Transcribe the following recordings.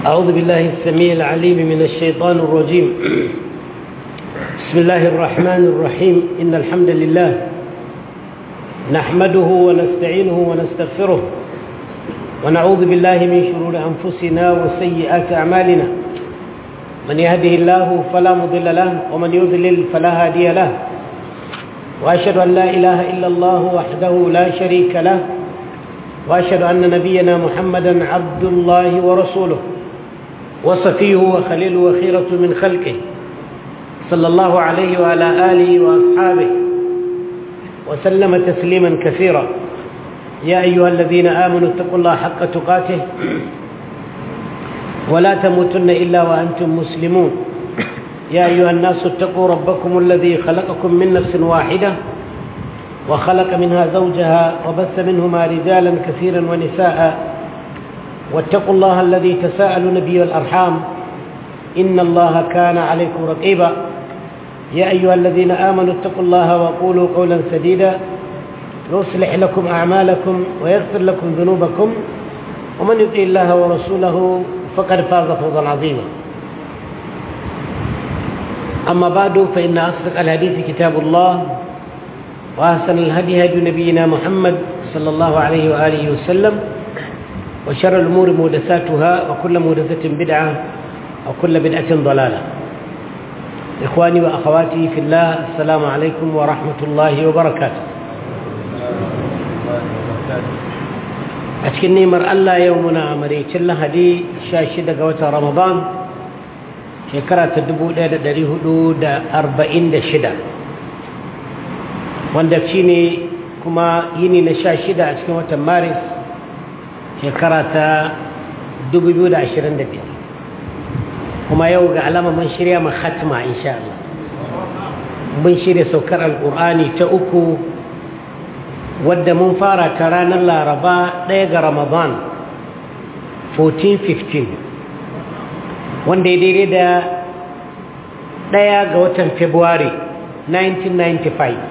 أعوذ بالله السميع العليم من الشيطان الرجيم بسم الله الرحمن الرحيم إن الحمد لله نحمده ونستعينه ونستغفره ونعوذ بالله من شرور أنفسنا وسيئات أعمالنا من يهده الله فلا مضل له ومن يضلل فلا هادي له وأشهد أن لا إله إلا الله وحده لا شريك له وأشهد أن نبينا محمدا عبد الله ورسوله وصفيه وخليله وخيرة من خلقه صلى الله عليه وعلى آله وأصحابه وسلم تسليما كثيرا يا أيها الذين آمنوا اتقوا الله حق تقاته ولا تموتن إلا وأنتم مسلمون يا أيها الناس اتقوا ربكم الذي خلقكم من نفس واحدة وخلق منها زوجها وبث منهما رجالا كثيرا ونساء واتقوا الله الذي تساءلون به الأرحام إن الله كان عليكم رقيبا يا أيها الذين آمنوا اتقوا الله وقولوا قولا سديدا يصلح لكم أعمالكم ويغفر لكم ذنوبكم ومن يطيع الله ورسوله فقد فاز فوزا عظيما أما بعد فإن أصدق الحديث كتاب الله وأحسن الهدي هدي نبينا محمد صلى الله عليه وآله وسلم وشر الأمور محدثاتها وكل محدثة بدعة وكل بدعة ضلالة إخواني وأخواتي في الله السلام عليكم ورحمة الله وبركاته أتكن نيمر الله يومنا مريتش الله هدي شاشدة قوة رمضان شكرا تدبو دا دري هدو دا أربعين دا شدة wanda shi ne kuma yini na sha shida a cikin watan maris shekara ta 2025 kuma yau ga alama mun shirya ma khatma insha Allah mun shirya saukar alkur'ani ta uku wadda mun fara ta ranar laraba ɗaya ga ramadan 1415 wanda ya daidai da ɗaya ga watan february 1995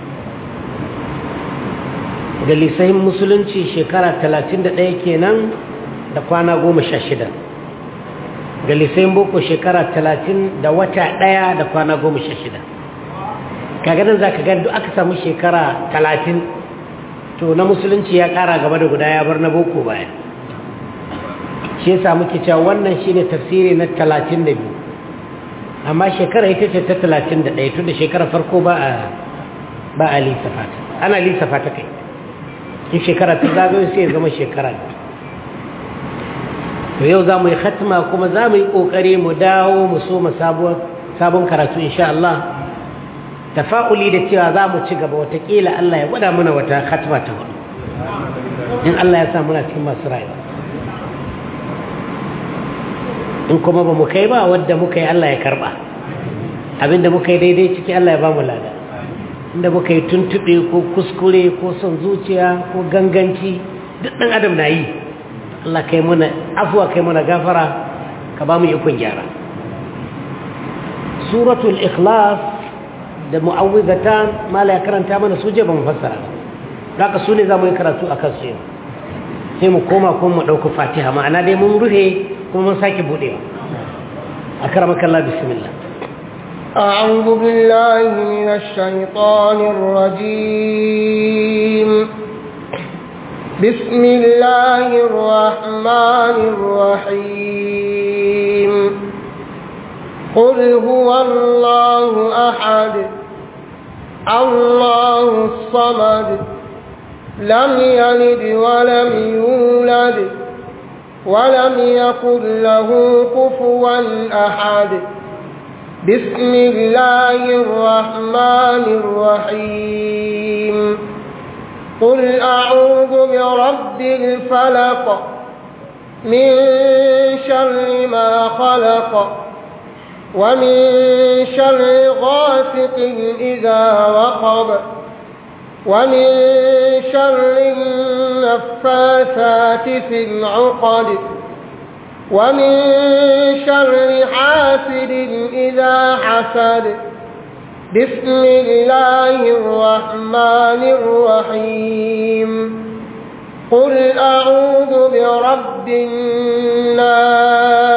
da lisahin musulunci shekara 31 kenan da kwana 16 ga lisahin boko shekara 30 da wata ɗaya da kwana 16 kagadan za ka duk aka samu shekara 30 to na musulunci ya ƙara gaba da guda ya bar na boko baya shi ya samu cewa wannan shi ne tafsiri na 32 amma shekara ita ce ta 31 tun da shekara farko ba a lissafa ta ana lissafa ta kai in shekara ta zagayo sai ya zama shekara to yau za mu yi khatma kuma za mu yi ƙoƙari mu dawo mu so mu sabon karatu insha Allah tafa'uli da cewa za mu ci gaba watakila Allah ya gwada mana wata khatma ta hudu in Allah ya sa muna cikin masu rayuwa in kuma ba mu kai ba wadda muka yi Allah ya karba abinda muka yi daidai ciki Allah ya ba mu lada inda muka yi tuntuɓe ko kuskure ko son zuciya ko ganganci duk ɗan adam na yi Allah kai muna afuwa kai muna gafara ka ba mu ikon gyara suratul ikhlas da mu'awwidatan mala ya karanta mana su je ba mu fassara haka su ne za mu yi karatu a kansu yau sai mu koma kuma mu ɗauki fatiha ma'ana dai mun rufe kuma mun sake buɗewa a karamakallah bismillah أعوذ بالله من الشيطان الرجيم بسم الله الرحمن الرحيم قل هو الله أحد الله الصمد لم يلد ولم يولد ولم يكن له كفوا أحد بسم الله الرحمن الرحيم قل أعوذ برب الفلق من شر ما خلق ومن شر غاسق إذا وقب ومن شر النفاثات في العقد ومن شر حاسد إذا حسد بسم الله الرحمن الرحيم قل أعوذ برب الناس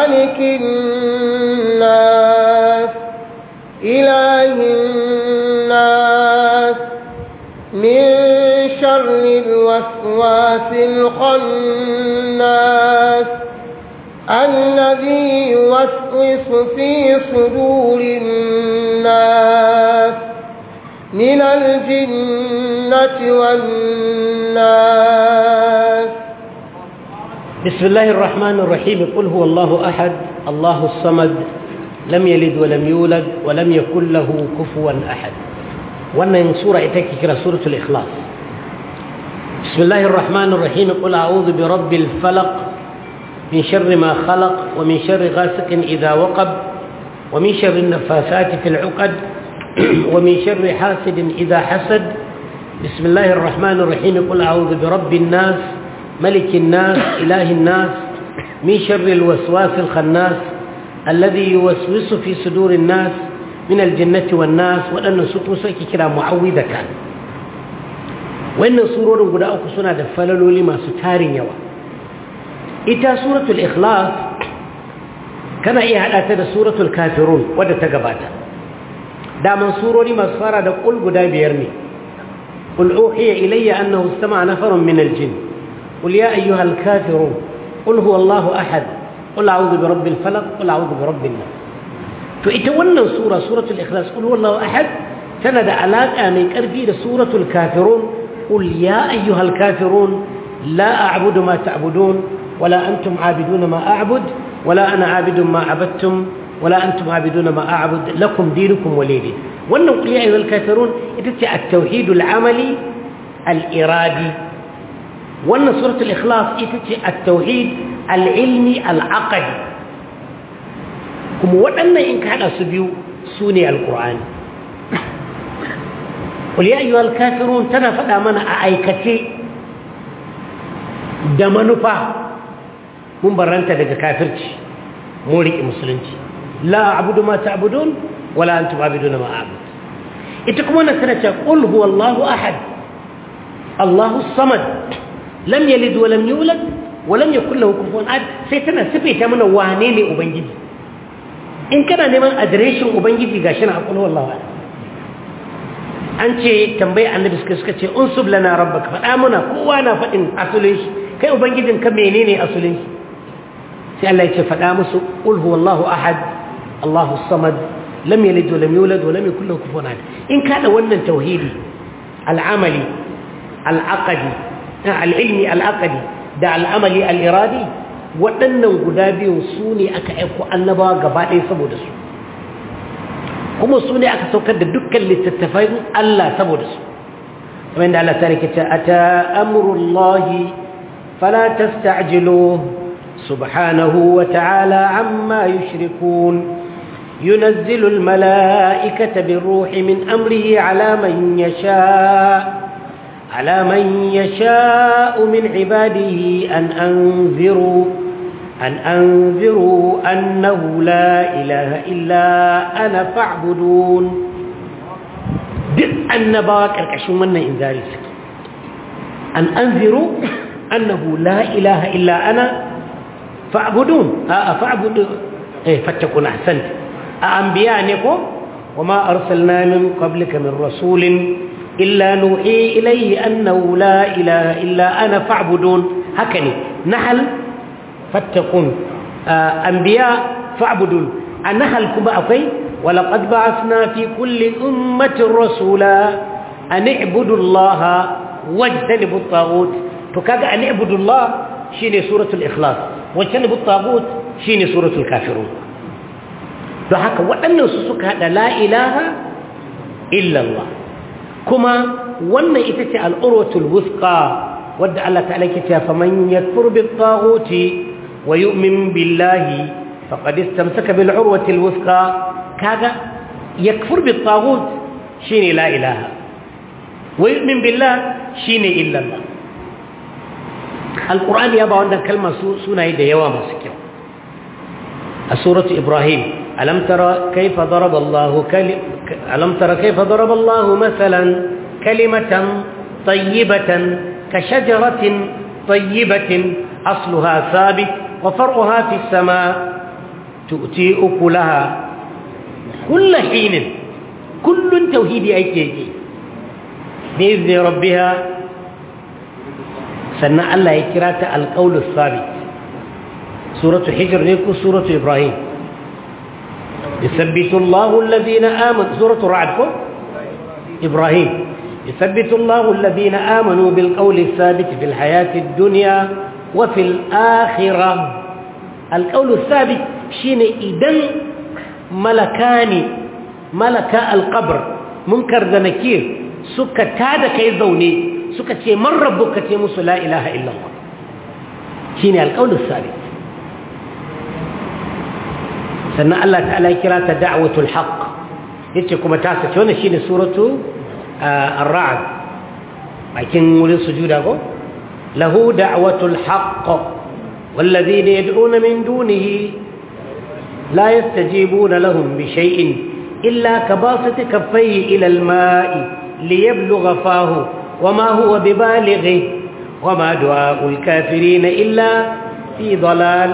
ملك الناس إله الناس من شر الوسواس الخناس الذي يوسوس في صدور الناس من الجنة والناس بسم الله الرحمن الرحيم قل هو الله أحد الله الصمد لم يلد ولم يولد ولم يكن له كفوا أحد wannan sura ita ke kira suratul ikhlas bismillahir rahmanir rahim qul a'udhu bi rabbil falaq min sharri ma khalaq wa min sharri ghasiqin idha waqab wa min sharri an-nafathati fil 'uqad wa min sharri hasidin idha hasad bismillahir rahmanir rahim qul a'udhu bi rabbin nas malikin nas ilahin nas min sharri al-waswasil khannas alladhi yuwaswisu fi sudurin nas من الجنة والناس وأن سوق سيكي كلا معوذة وأن سورة قد أوك سنة دفللوا لما ستارين يوا إتا سورة الإخلاص كان إيه هذا سورة الكافرون ودى تقباتا داما سورة لما سفارة قل قد بيرني قل أوحي إلي أنه استمع نفر من الجن قل يا أيها الكافرون قل هو الله أحد قل أعوذ برب الفلق قل أعوذ برب الناس to ita wannan sura suratul ikhlas qul huwallahu ahad tana da alaka mai karfi da suratul kafirun qul ya ayyuhal kafirun la a'budu ma ta'budun wala antum a'biduna ma a'bud wala ana a'budu ma abattum wala antum a'biduna ma a'bud lakum dinukum walidi wannan qul ya ayyuhal kafirun ita ce at-tauhidul amali al-iradi wannan suratul ikhlas ita ce at-tauhid al-ilmi al-aqdi kuma waɗannan in ka haɗa su biyu su ne alƙur'ani ƙuliya ayyuhal kafirun tana faɗa mana a aikace da manufa mun barranta daga kafirci mun riƙe musulunci la abudu ma ta'budun wala antum abiduna ma a'bud ita kuma wannan tana cewa qul huwallahu ahad Allahu samad lam yalid wa lam yulad wa lam yakul lahu kufuwan ahad sai tana sifaita mana wane ne ubangiji in kana neman adireshin ubangiji ga shi na akwai wallawa an ce tambayi annabi suka suka ce unsub lana rabbaka faɗa muna kowa na faɗin asulin shi kai ubangijin ka menene asulin shi sai Allah ya ce faɗa musu qul huwallahu ahad Allahu samad lam yalid wa lam yulad wa lam yakul lahu kufuwan ahad in ka da wannan tauhidi al'amali al'aqadi al'ilmi al'aqadi da al'amali al'iradi waɗannan guda biyun su ne aka aiko annabawa gaba ɗaya saboda su kuma su ne aka saukar da dukkan littattafai Allah saboda su kamar yadda Allah ta rike ta ata amrullahi fala tasta'jilu subhanahu wa ta'ala amma yushrikun ينزل الملائكة بالروح من أمره على من يشاء على من يشاء من عباده أن أنذروا أن أنذروا أنه لا إله إلا أنا فاعبدون duk annabawa ƙarƙashin wannan inzari suke an anziru annahu la ilaha illa ana fa'budun a fa'budu eh fattakun ahsant a anbiya ne ko wama arsalna min qablika min rasulin illa nuhi ilayhi annahu la ilaha illa ana fa'budun haka ne nahl fattakun anbiya fa'budun a nahl kuma akwai ولقد بعثنا في كل أمة رسولا أن اعبدوا الله واجتنبوا الطاغوت فكذا أن اعبدوا الله شيني سورة الإخلاص واجتنبوا الطاغوت شيني سورة الكافرون فهكا وأن سسك هذا لا إله إلا الله كما وأن إتتي الأروة الوثقى ودع الله تعالى كتاب فمن يكفر بالطاغوت ويؤمن بالله فقد استمسك بالعروة الوثقى كذا يكفر بالطاغوت شيني لا إله ويؤمن بالله شيني إلا الله القرآن يابا عندنا كلمة سنة يدى يوام سكيو سورة إبراهيم ألم ترى كيف ضرب الله كلم ألم ترى كيف ضرب الله مثلا كلمة طيبة كشجرة طيبة أصلها ثابت وفرعها في السماء tu'ti ukulaha kullu hinin kullun tauhidi ake yake bi izni rabbiha sannan Allah ya kira ta alqaulus sabit suratu hijr ne ko suratu ibrahim يثبت الله الذين آمنوا سورة رعد إبراهيم يثبت الله الذين آمنوا بالقول الثابت في الحياة الدنيا وفي الآخرة القول الثابت شين إذن ملكان ملكا القبر منكر ذنكير سكة تادا كيزوني سكة من ربك تيمس لا إله إلا الله شين القول الثابت سنة الله تعالى كرات دعوة الحق يتكم تاسة شون شين سورة الرعد لكن ولي سجود أقول له دعوة الحق والذين يدعون من دونه لا يستجيبون لهم بشيء إلا كباسط كفيه إلى الماء ليبلغ فاه وما هو ببالغه وما دعاء الكافرين إلا في ضلال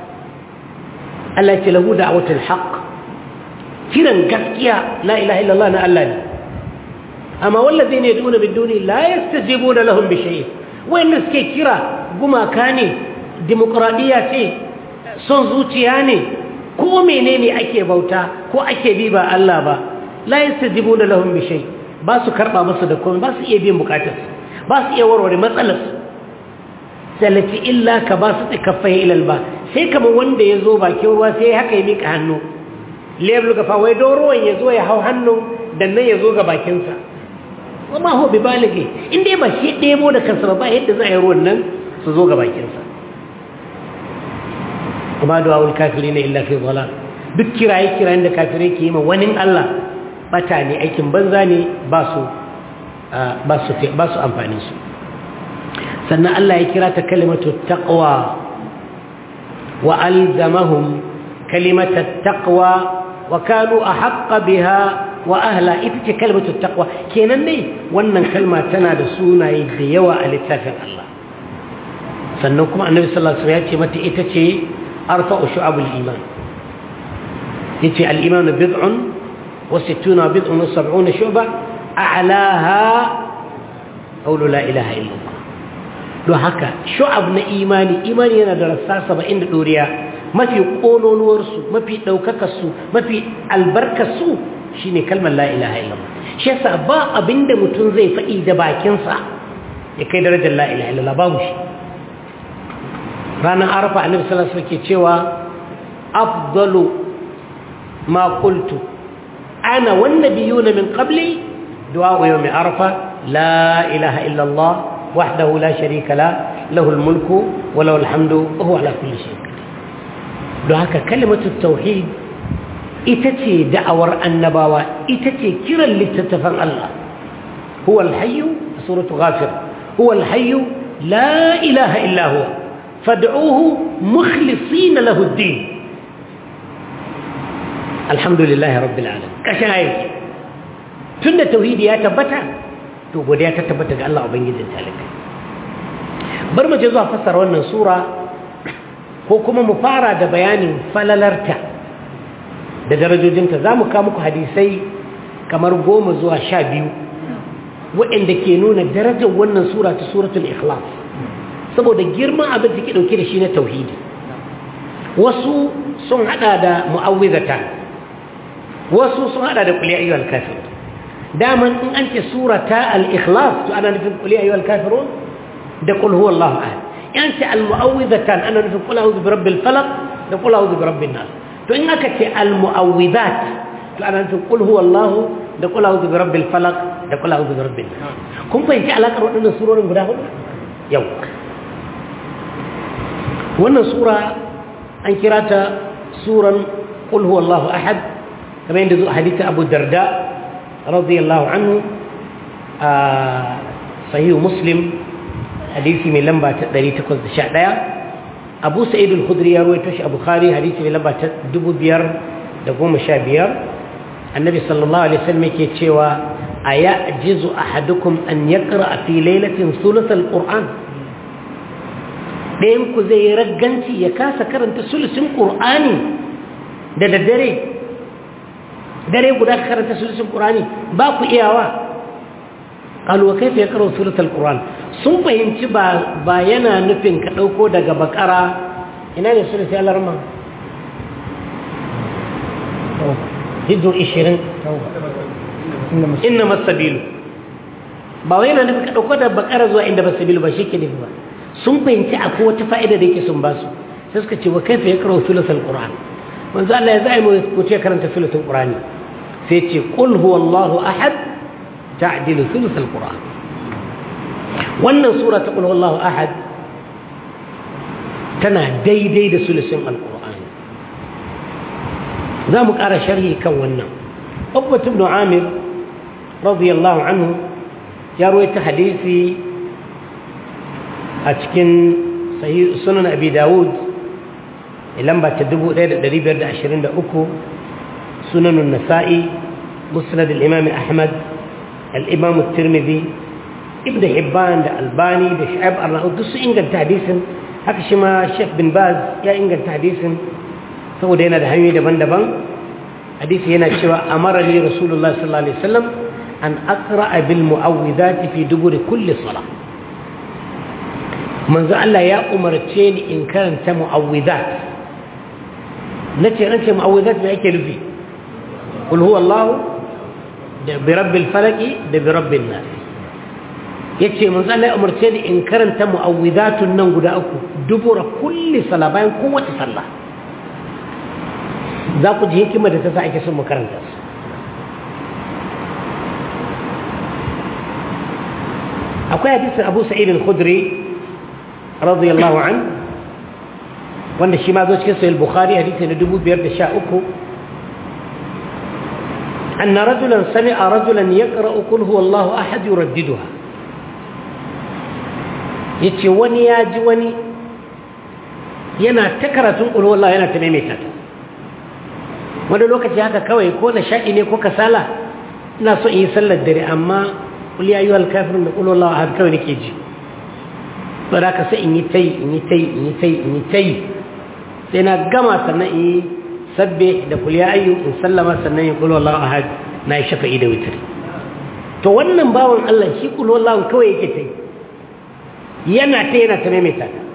التي له دعوة الحق كيران قسكيا لا إله إلا الله نألاني أما والذين يدعون بالدون لا يستجيبون لهم بشيء وإن نسكي كيرا قما كاني ديمقراطية صنزوتيا ne ko menene ake bauta ko ake bi ba Allah ba la yastajibuna lahum bi shay ba su karba musu da komai ba su iya biyan bukatar ba su iya warware matsalar sallati illa ka ba su tikaffai ilal ba sai kamar wanda ya zo bakin ruwa sai haka ya mika hannu leblu ga fa wai don ruwan ya zo ya hau hannu dan nan ya zo ga bakinsa kuma ho bi balige in dai ba shi ɗebo da kansa ba yadda za a yi ruwan nan su zo ga bakinsa kuma da wawul kafiri na illa fi zala duk kiraye kirayen da kafirai ke yi ma wani Allah bata ne aikin banza ne ba su ba su amfani su sannan Allah ya kira ta kalimatu taqwa wa alzamahum kalimatu taqwa wa kanu ahqqa biha wa ahla ita ce kalimatu taqwa kenan ne wannan kalma tana da sunaye da yawa a littafin Allah sannan kuma annabi sallallahu alaihi wasallam ya ce mata ita ce arfa'u shu'abul iman yace al-iman bid'un wa sittuna bid'un wa sab'una shu'ba a'laha qawlu la ilaha illa Allah don haka shu'ab na imani imani yana da rassa 70 da doriya mafi kololuwarsu mafi ɗaukakarsu mafi albarkarsu shi ne kalmar la'ilaha illallah shi yasa ba abinda mutum zai faɗi da bakinsa ya kai darajar la'ilaha illallah babu shi ranar arafa a nufisar suke cewa afdalu ma qultu ana wanda biyu na min qabli du'a yau mai arafa la ilaha illallah wahdahu la sharika la lahul mulku wa lahul hamdu wa huwa ala kulli shay'in don haka kalimatu tauhid ita ce da'awar annabawa ita ce kiran littattafan Allah huwa alhayyu suratu ghafir huwa alhayyu la ilaha illa huwa fad'uhu mukhlisina lahu ad-din alhamdulillahi rabbil alamin kashin ayi tunda tauhidi ya tabbata to godiya ta tabbata ga Allah ubangijin talaka bar mu je zuwa fassara wannan sura ko kuma mu fara da bayanin falalarta da darajojinta za mu muku hadisai kamar goma zuwa sha biyu waɗanda ke nuna darajar wannan sura ta suratul ikhlas saboda girman abin da ke ɗauke da shi na tauhidi wasu sun haɗa da mu'awwizata wasu sun haɗa da kuliya ayyuhal kafir daman in an ce sura ta al-ikhlas to ana nufin kuliya ayyuhal kafirun da qul huwallahu ahad yanci al-mu'awwidhatan ana nufin qul a'udhu birabbil falaq da qul a'udhu birabbin nas to in aka ce al-mu'awwidhat to ana nufin qul huwallahu da qul a'udhu birabbil falaq da qul a'udhu birabbin nas kun fahimci alakar waɗannan surorin guda hudu yau wannan sura an kira ta suran qul huwallahu ahad kamar yadda zuwa hadisi Abu Darda radiyallahu anhu a sahih Muslim hadisi mai lamba ta 811 abu sa'id al-khudri ya rawaito shi a bukhari hadisi mai lamba ta 2515 annabi sallallahu alaihi wasallam yake cewa ayajizu ahadukum an yaqra fi laylatin thuluth al-qur'an dayan ku zai ragganci ya kasa karanta sulusin qur'ani da daddare dare guda ka karanta sulusun qur'ani ba ku iyawa qalu kayfa yaqra sulusul qur'an sun fahimci ba ba yana nufin ka dauko daga bakara ina ne sulusul alarma hijju 20 inna masabilu ba wai yana nufin ka dauko daga bakara zuwa inda masabilu ba shi ke nufi ba sun fahimci akwai wata fa'ida da yake sun ba su sai suka ce wa kaifa yaqra sulusul qur'an manzo Allah ya zai mu ce karanta sulusul qur'ani sai ce qul huwallahu ahad ta'dilu sulusul qur'an wannan sura ta qul huwallahu ahad tana daidai da sulusun alqur'ani za mu ƙara sharhi kan wannan Uqbat ibn Amir radiyallahu anhu ya rawaita hadisi a cikin sunan abi dawud lamba ta 1523 sunanun nasa'i musnad al-imam ahmad al-imam at-tirmidhi ibn hibban da albani da shu'aib ar-rahud duk su inganta hadisin haka shi ma sheikh bin baz ya inganta hadisin saboda yana da hanyoyi daban-daban hadisi yana cewa amarani rasulullah sallallahu alaihi wasallam an aqra'a bil mu'awwidati fi duburi kulli salah manzo Allah ya umarce ni in karanta mu'awwidat nace nace mu'awwidat me yake nufi kul huwa Allah da bi rabbil falaq da bi rabbin nas yace manzo Allah ya umarce ni in karanta mu'awwidatun nan guda uku dubura kulli sala bayan kowace sallah za ku ji hikima da ta sa ake son mu karanta su akwai hadisin Abu Sa'id al-Khudri رضي الله عنه wanda shi ma zo cikin sahih bukhari hadisi na 2513 anna rajulan sami'a rajulan yaqra'u qul huwallahu ahad yuraddiduha yace wani ya ji wani yana ta karatun qul huwallahu yana ta maimaita ta wani lokaci haka kawai ko na shaɗi ne ko kasala ina so in yi sallar dare amma qul ya ayyuhal kafirun da qul huwallahu ahad kawai nake ji ba da ka sai in yi ta yi in yi ta yi in yi ta yi in yi ta yi sai na gama sannan in yi sabbe da kuliya ayyu in sallama sannan ya kulo Allah ahad na yi shafa'i da witri to wannan bawan Allah shi kulo Allah kawai yake ta yi yana ta yana ta maimaita ta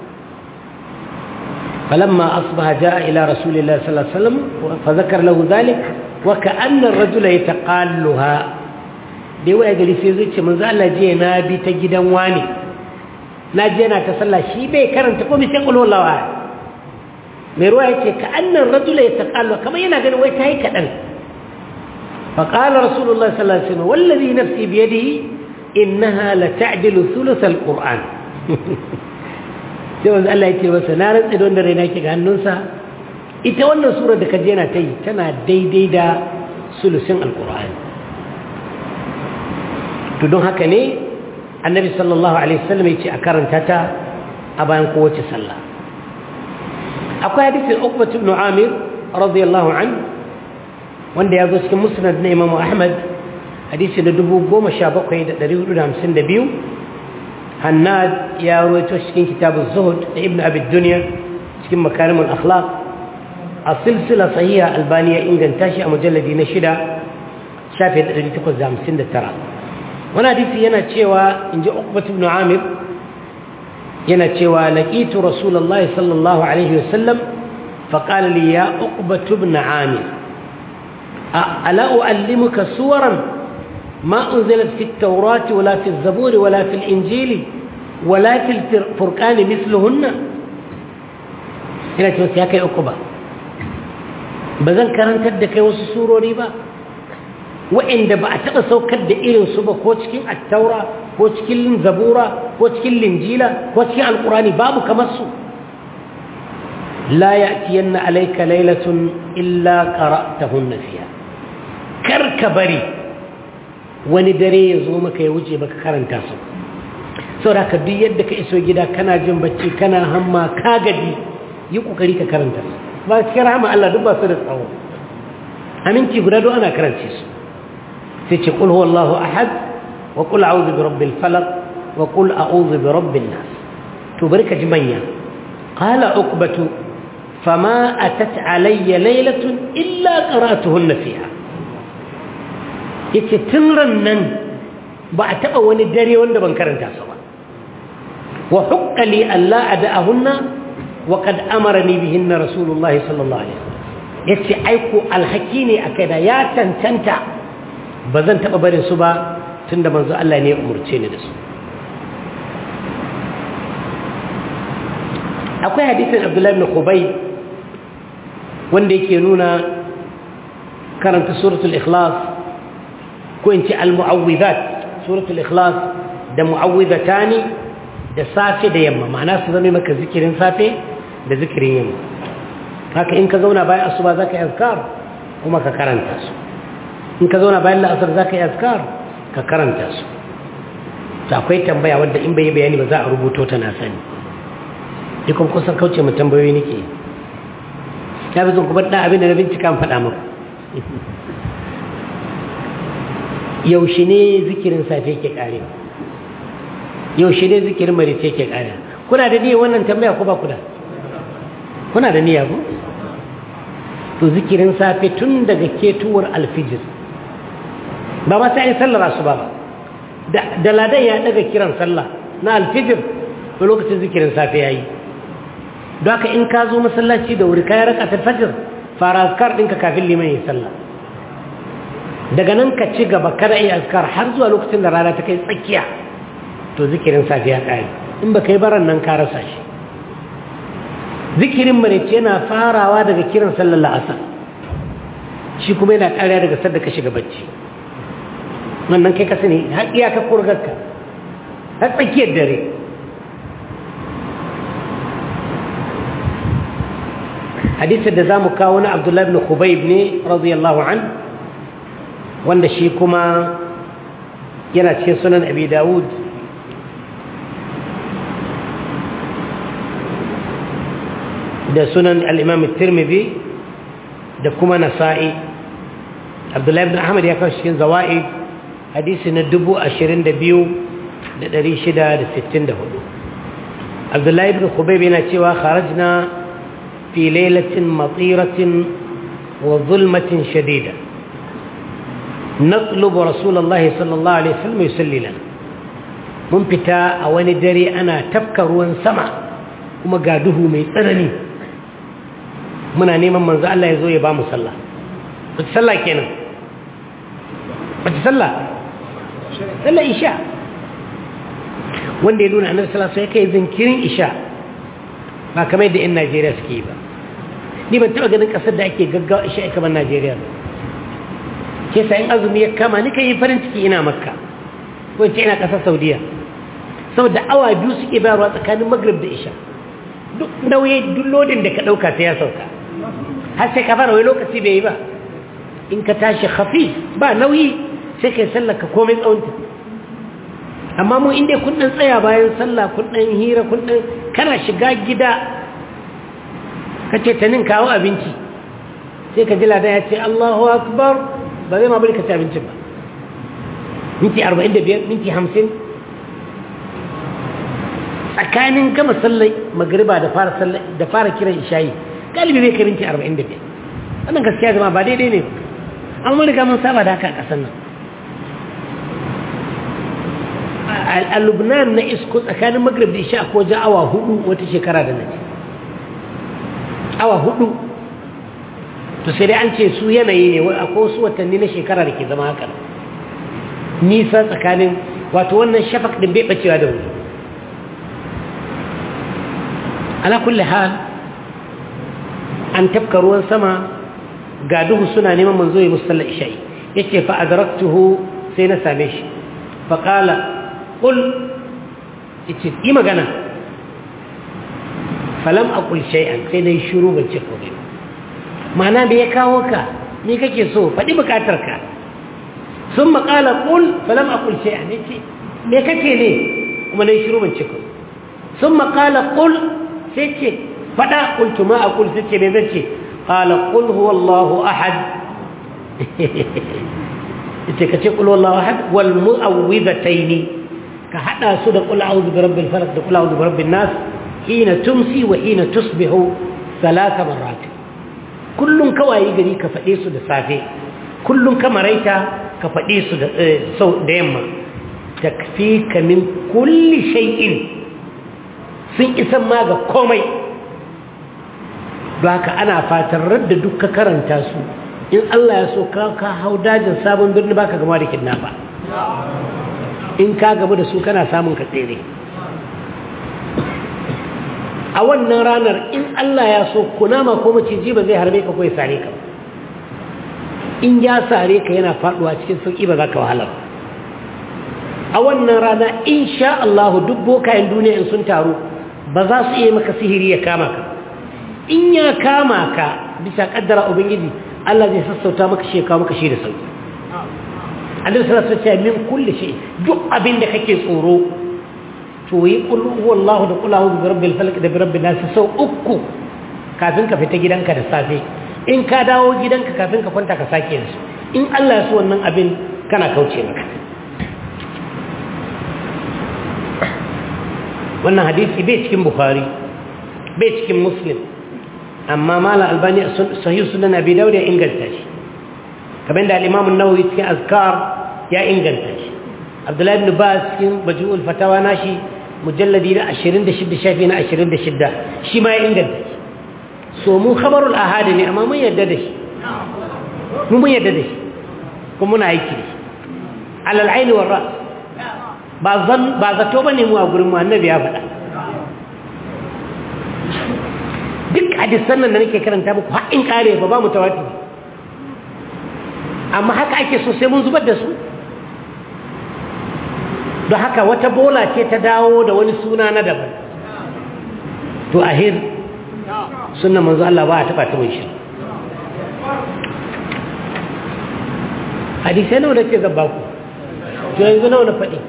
فلما أصبح جاء إلى رسول الله صلى الله عليه وسلم فذكر له ذلك وكأن الرجل يتقالها دي ويا قال في زوجة من ذا الله جينا بي تجدا واني na je na ta sallah shi bai karanta ko sai kullu lawa mai ruwa yace ka annan rajula ya taqallu kamar yana ganin wai tayi kadan fa qala rasulullahi sallallahu alaihi wasallam wallazi nafsi bi yadihi innaha la ta'dilu thuluth alquran sai wanda Allah yake masa na rantsa da wanda raina ke ga hannunsa ita wannan sura da kaje yana tayi tana daidai da sulusin alquran to don haka ne annabi sallallahu alaihi wasallam ya ce a karanta ta a bayan kowace sallah akwai hadisin ukbat ibn amir radiyallahu an wanda ya zo cikin musnad na imamu ahmad hadisi da dubu goma sha bakwai da ɗari hudu da hamsin da biyu hannad ya rawaito cikin kitabun zuhud da ibn abid duniya cikin makarimun akhlaq a silsila sahiha albaniya inganta shi a mujalladi na shida shafi da ɗari takwas da hamsin da tara wani hadisi yana cewa in ji uqbat ibn amir yana cewa laqitu rasulullahi sallallahu alaihi wasallam faqala li ya uqbat ibn amir ala uallimuka suwaran ما أنزلت في التوراة ولا في الزبور ولا في الإنجيل ولا في الفرقان مثلهن هنا توسيها كي أقبا بذن كرن تدك وسسورو ريبا wa'inda ba a taɓa saukar da irinsu ba ko cikin attaura ko cikin zabura ko cikin linjila ko cikin alkurani babu kamar su la ya'tiyanna alayka laylatun illa qara'tahunna fiha kar ka bari wani dare ya zo maka ya wuce baka karanta su saboda ka duk yadda ka iso gida kana jin bacci kana hamma ka gaji yi kokari ka karanta su ba cikin rahama Allah duk ba su da tsawo aminci guda duk ana karance su sai ce qul huwallahu ahad wa qul a'udhu bi rabbil falaq wa qul a'udhu bi rabbin nas to bari ka ji manya qala uqbatu fama atat alayya laylatun illa qara'tuhunna fiha yace tun ran nan ba a taba wani dare wanda ban karanta su ba wa hukka li alla ada'ahunna wa qad amarani bihinna rasulullahi sallallahu alaihi wasallam yace aiko alhaki ne akai da ya tantanta bazan taba barin su ba tunda manzo Allah ne ya umurce ni da su akwai hadisin Abdullah ibn Khubay wanda yake nuna karanta suratul ikhlas ko in ce al-mu'awwidhat suratul ikhlas da mu'awwidhatani da safe da yamma ma'ana su zama maka zikirin safe da zikirin yamma haka in ka zauna bayan asuba zaka yi azkar kuma ka karanta su in ka zauna bayan la'asar zaka yi azkar ka karanta su to akwai tambaya wadda in bai bayani ba za a rubuto ta na sani dukkan kusan kauce mu tambayoyi nake ya bi zan kuma da abin da na bincika faɗa muku yaushe ne zikirin safe ke karewa yaushe ne zikirin marice ke karewa kuna da niyyar wannan tambaya ko ba ku da kuna da niyya ko to zikirin safe tun daga ketuwar alfijir ba ma sai sallar asuba ba da ladan ya daga kiran sallah na alfijir to lokacin zikirin safe yayi don haka in ka zo masallaci da wuri kayan raka fajr fara azkar ɗinka kafin liman ya sallah daga nan ka ci gaba kada iya azkar har zuwa lokacin da rana ta kai tsakiya to zikirin safiya ƙari in ba kai baran nan ka rasa shi zikirin marice yana farawa daga kiran sallar la'asar shi kuma yana ƙariya daga sadda ka shiga bacci wannan kai ka sani har iyaka kurgarka har tsakiyar dare hadisin da za mu kawo na abdullahi ibn khubayb ne radiyallahu an wanda shi kuma yana cikin sunan abi dawud da sunan al-imam tirmidhi da kuma nasa'i abdullahi ibn ahmad ya kawo cikin zawa'id hadisi na dubu ashirin da biyu da ɗari shida da sittin da hudu abdullahi ibn khubayb yana cewa kharajna في ليلة مطيرة وظلمة شديدة نطلب رسول الله صلى الله عليه وسلم يسلي لنا من فتا أواني دري أنا تفكر وانسمع وما قاده ميتنني muna neman manzo Allah ya zo ya ba mu sallah wace sallah kenan wace sallah sallah isha wanda ya nuna annabi sallallahu alaihi wasallam kai zinkirin isha ba kamar yadda 'yan najeriya suke yi ba ni ban taɓa ganin ƙasar da ake gaggawa isha kamar najeriya ba ke sa in azumi ya kama ni kan yi farin ciki ina makka ko ce ina ƙasar saudiya saboda awa biyu suke bayarwa tsakanin magrib da isha duk nauyi duk lodin da ka ɗauka ta ya sauka har sai ka fara wai lokaci bai yi ba in ka tashi hafi ba nauyi sai ka yi sallar ka komai tsawonta amma mu inda kun dan tsaya bayan sallah kun dan hira kun dan kana shiga gida kace ta nin kawo abinci sai ka ji ladan ya ce Allahu akbar ba zai ma bari ka ci abincin ba minti 45 minti 50 tsakanin gama sallai magriba da fara sallai da fara kiran ishayi galibi bai kai minti 45 wannan gaskiya zama ba daidai ne amma riga mun saba da haka a kasan nan a lubnan na isko tsakanin magrib da isha ko ja awa hudu wata shekara da nace awa hudu to sai dai an ce su yanayi ne akwai wasu watanni na shekara da ke zama haka nisa tsakanin wato wannan shafak din bai bacewa da wuri ala kulli hal an tafka ruwan sama ga duhu suna neman manzo ya musalla isha'i yace fa adraktuhu sai na same shi fa qala qul yace yi magana falam aqul shay'an sai dai shiru ban ce komai ma'ana me ya kawo ka me kake so faɗi bukatar ka sun maƙala ƙul falam aqul shay'an yace me kake ne kuma dai shiru ban ce komai sun maƙala ƙul sai ce faɗa qultu ma aqul sai ce me zan ce qala qul huwallahu ahad yace kace qul huwallahu ahad wal mu'awwidhataini ka hada su da qul a'udhu bi rabbil falaq da qul a'udhu bi rabbin nas hina tumsi wa hina tusbihu salasa marrat kullum kawai gari ka faɗe su da safe kullum ka maraita ka faɗe su da sau da yamma takfika min kulli shay'in sun isan ma ga komai ba ka ana fatan radda duk ka karanta su in Allah ya so ka ka hau dajin sabon birni baka gama da kidnapper in ka gaba da su kana samun ka tsere a wannan ranar in Allah ya so kunama ko maciji ba zai harbe ka ko ya sare ka in ya sare ka yana faduwa cikin sauki ba za ka wahala a wannan rana insha Allah duk bokayen duniya in sun taru ba za su iya maka sihiri ya kama ka in ya kama ka bisa kaddara ubangiji Allah zai sassauta maka shi ya kawo maka shi da sauki annabi sallallahu alaihi wasallam min kulli shay duk abin da kake tsoro to yi qul huwallahu da qul a'udhu birabbil falaq da birabbin nas sau uku kafin ka fita gidanka da safe in ka dawo gidanka kafin ka kwanta ka sake yansu in Allah ya so wannan abin kana kauce maka wannan hadisi bai cikin bukhari bai cikin muslim amma mala albani sahih sunan abi dawud ya inganta shi kamar da al-imam an-nawawi cikin azkar ya inganta shi abdullahi ibn baz cikin majmu'ul fatawa nashi mujalladi na 26 shafi na 26 shi ma ya inganta shi so mu khabarul ahad ne amma mun yadda da shi mu mun yadda da shi kuma muna aiki da shi alal aini war ras ba zan ba zato bane mu a gurin mu annabi ya faɗa duk hadisan nan da nake karanta muku har in kare ba ba mu tawatir amma haka ake so sai mun zubar da su don haka wata bola ce ta dawo da wani suna na daban to ahir sunan manzo Allah ba a taba ta shi hadisai nawa da ke gaba ku to yanzu nawa na faɗi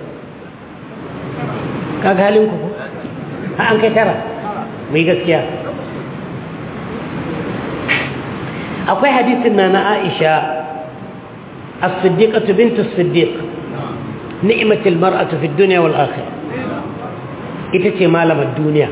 kaga halin ku ha an kai tara mai gaskiya akwai hadisin na na Aisha as-siddiqatu bintu as-siddiq ni'matul mar'atu fi dunya wal akhirah ita ce malamar duniya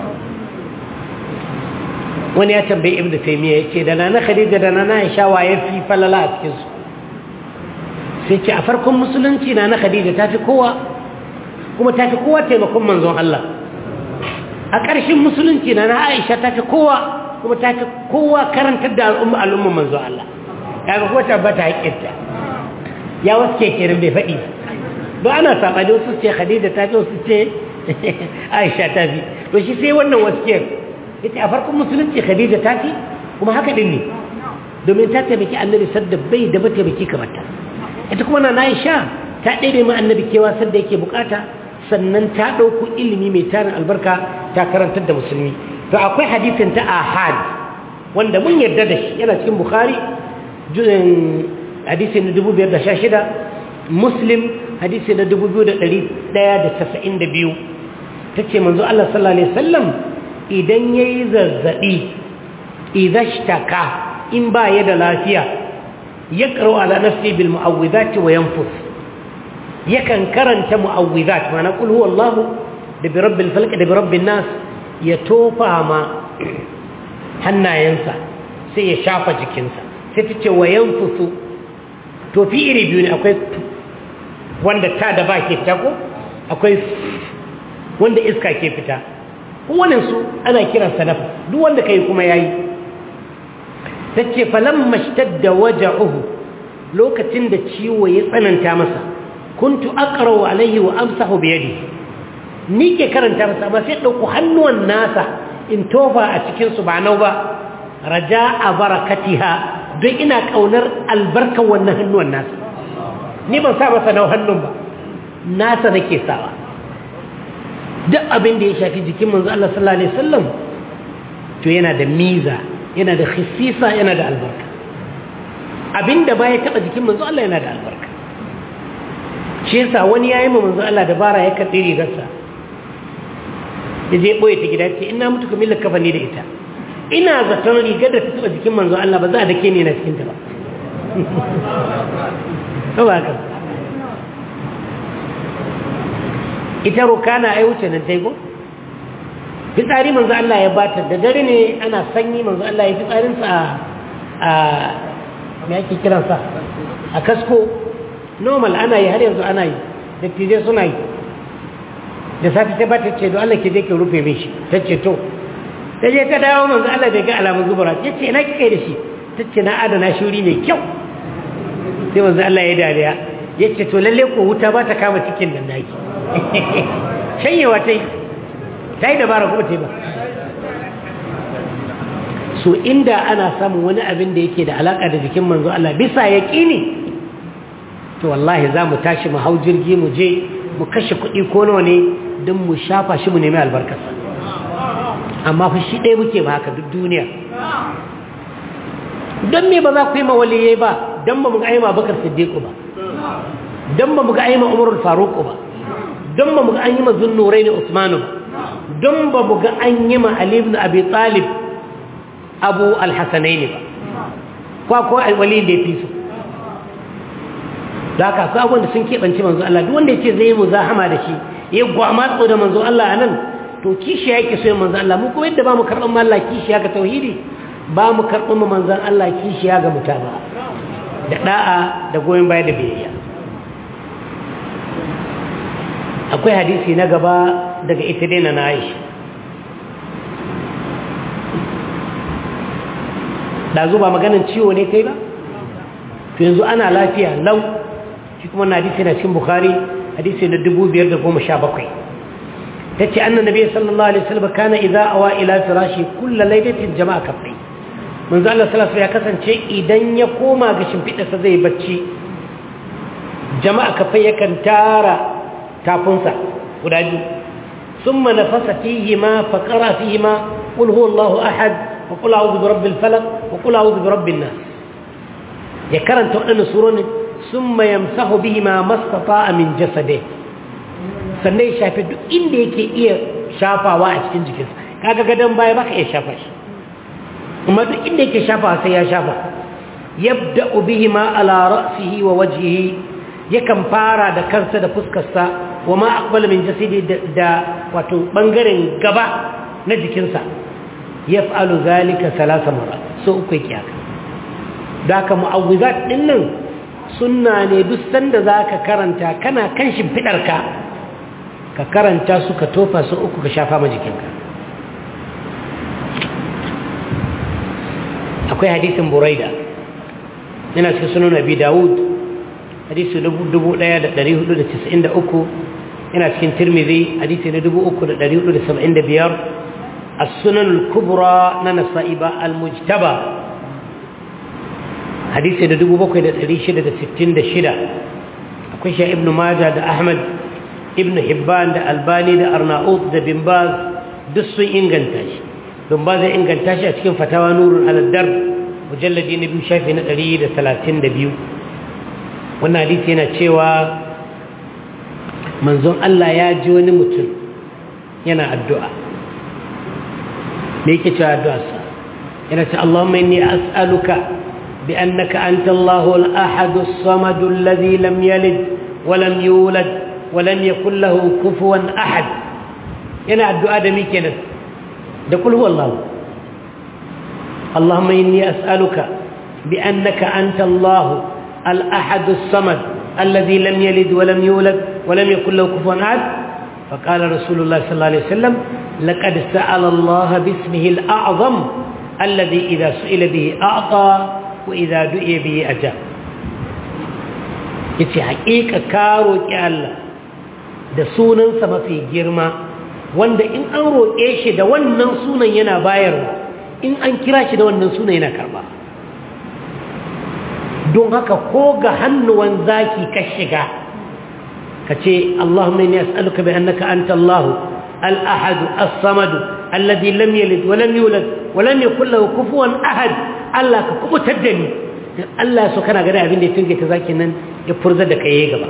wani ya tambayi ibnu taymiya yace da nana khadija da nana aisha waye fi falala a cikin su sai ce a farkon musulunci nana khadija ta fi kowa kuma ta fi kowa taimakon manzon Allah a ƙarshen musulunci nana aisha ta fi kowa kuma ta fi kowa karantar da al'umma al'umma manzon Allah kaga ko tabbata haƙƙinta ya wasu ke kirin bai faɗi don ana saɓani wasu ce khadija ta fi wasu ce aisha ta fi to shi sai wannan wasu ke ita a farkon musulunci khadija ta fi kuma haka din ne domin ta taimaki annabi sadda bai da mataimaki kamar ta ita kuma na aisha ta ɗaya ma annabi kewa sadda yake bukata sannan ta ɗauko ilimi mai tarin albarka ta karantar da musulmi to akwai hadisin ta ahad wanda mun yarda da shi yana cikin bukhari hadisi na 516 muslim hadisi na 2192 ta ce manzo Allah sallallahu alaihi wasallam idan ya yi zazzaɓi idashtaka in ba ya da lafiya ya ƙaro ala nafsi bil mu'awwidati wa yanfus yakan karanta mu'awwidat mana qul huwallahu da bi rabbil falq da bi rabbin nas ya tofa ma hannayensa sai ya shafa jikinsa sai ta ce wa yanfusu tofi iri biyu ne akwai wanda ta da ba ke fita ko akwai wanda iska ke fita su ana kiransa nafa duk wanda kai kuma yayi tace falamma shtadda waja'uhu lokacin da ciwo ya tsananta masa kuntu aqra'u alayhi wa amsahu bi yadi ni ke karanta masa amma sai dauko hannuwan nasa in tofa a cikin su ba nau ba raja'a barakatiha don ina kaunar albarkan wannan hannuwan nasa ni ban sa masa nau hannun ba nasa nake sawa duk abin da ya shafi jikin manzo Allah sallallahu alaihi wasallam to yana da miza yana da khisisa yana da albarka abinda baya taba jikin manzo Allah yana da albarka shi yasa wani yayi ma manzo Allah dabara ya katsi rigarsa ya je boye ta gida ce ina mutu kamar kafani da ita ina zaton rigar da ta taba jikin manzo Allah ba za a dake ni na cikin ta ba ba ba ita rukana ai wuce nan tai ko fitsari manzo Allah ya bata da dare ne ana sanyi manzo Allah ya fitsarinsa a me ake kiransa a kasko normal ana yi har yanzu ana yi dattijai suna yi da safi ta bata ce don Allah ke je ke rufe min shi ta ce to ta je ta dawo manzo Allah bai ga alamun zubura ya ce ina kike da shi ta ce na adana shuri mai kyau sai manzo Allah ya dariya ya ce to lalle ko wuta ba ta kama cikin nan naki shanyewa ta yi ta yi dabara kuma ta yi ba so inda ana samun wani abin da yake da alaka da jikin manzo Allah bisa ya ƙini to wallahi za mu tashi mu hau jirgi mu je mu kashe kuɗi ko nawa ne don mu shafa shi mu nemi albarkarsa amma fa shi ɗaya muke ba haka duk duniya don me ba za ku yi mawaliye ba don ba mu ga aima bakar siddiqu ba don ba mu ga aima umarul faruku ba don ba mu ga an yi ma zunnurai ne usmanu ba don ba mu ga an yi ma ali ibn abi talib abu alhassanai ne ba kwa ko wali da ya fi su da haka su abubuwan da sun keɓance manzo Allah duk wanda ya ce zai yi muzahama da shi ya gwama da manzo Allah a nan to kishi ya ke so yin manzo Allah mu kuma yadda ba mu karɓar ma Allah kishi ya ga tauhidi ba mu karɓar ma manzan Allah kishi ya ga mutaba da ɗa'a da goyon baya da biyayya akwai hadisi na gaba daga ita dai na Aisha da ba maganin ciwo ne kai ba to yanzu ana lafiya lau shi kuma na hadisi na cikin bukhari hadisi na 5,517 ta ce annan nabi sallallahu alaihi wasallam kana idza awa ila firashi kullu laylatin jama'a kafai manzo Allah sallallahu ya kasance idan ya koma ga shimfidarsa zai bacci jama'a kafai yakan tara tafunsa guda biyu thumma nafasa fihi ma faqara fihi ma qul huwallahu ahad وقل أعوذ برب الفلق وقل أعوذ برب الناس يكرن تؤمن سورون ثم يمسح بهما ما استطاع من جسده sannan ya shafi duk inda yake iya shafawa a cikin jikinsa kaga gadon baya baka iya shafa shi kuma duk inda yake shafawa sai ya shafa yabda bihima ala ra'sihi wa wajhihi yakan fara da kansa da fuskarsa wa ma aqbala min jasidi da wato bangaren gaba na jikinsa yaf'alu zalika salasa mara so uku yake haka da ka mu'awwizat din nan sunna ne duk sanda zaka karanta kana kan shimfidarka ka karanta su ka tofa su uku ka shafa ma jikinka akwai hadisin buraida yana cikin sunan abi dawud hadisi 1493 yana cikin tirmidhi hadisi na 3475 السنن الكبرى ننصائب المجتبى حديث ده دبو بكوي ده تريشة ده ستين ده شدة أكوشة ابن ماجه ده أحمد ابن حبان ده ألباني ده أرناؤوط ده بنباز دسو إنغنتاش بنباز إنغنتاش أتكين فتاوى نور على الدرب مجلد نبي شايفي نتري ده ثلاثين ده بيو wannan hadisi yana cewa manzon Allah ya ji wani mutum yana addu'a me yake cewa addu'arsa yana ce Allahumma inni as'aluka bi annaka anta Allahu al-ahad as-samad alladhi lam yalid wa lam yulad wa lam yakul lahu kufuwan ahad yana addu'a da me kenan da kul huwallahu Allahumma inni as'aluka bi annaka anta Allahu al-ahad as-samad alladhi lam yalid wa lam yulad wa lam yakul lahu kufuwan ahad فقال رسول الله صلى الله عليه وسلم لقد سأل الله باسمه الأعظم الذي إذا سئل به أعطى وإذا دعي به أجاب yace haƙiƙa ka roƙi Allah da sunansa mafi girma wanda in an roƙe shi da wannan sunan yana bayarwa in an kira shi da wannan sunan yana karba don haka ko ga hannuwan zaki ka shiga ka ce Allahumma inni as'aluka bi annaka anta Allah al-ahad as-samad alladhi lam yalid wa lam yulad wa lam yakul lahu kufuwan ahad Allah ka kubutar da ni dan Allah so kana gani abin da ya tunge ta zaki nan ya furza da kai gaba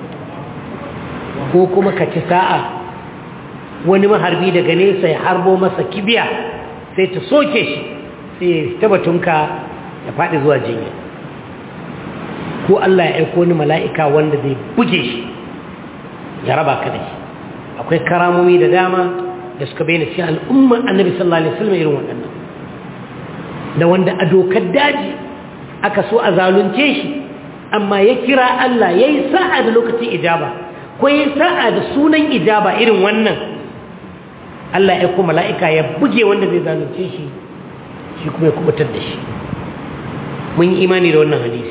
ko kuma ka ci sa'a wani maharbi daga nesa ya harbo masa kibiya sai ta soke shi sai ya tabbatunka ya faɗi zuwa jinya ko Allah ya aiko wani mala'ika wanda zai buge shi ya raba ka da shi akwai karamomi da dama da suka bayyana cikin al'ummar annabi sallallahu alaihi wasallam irin waɗannan da wanda a dokar daji aka so a zalunce shi amma ya kira Allah ya yi sa'a da lokacin ijaba ko ya yi sa'a da sunan ijaba irin wannan Allah ya kuma mala'ika ya buge wanda zai zalunce shi shi kuma ya kubutar da shi mun yi imani da wannan hadisi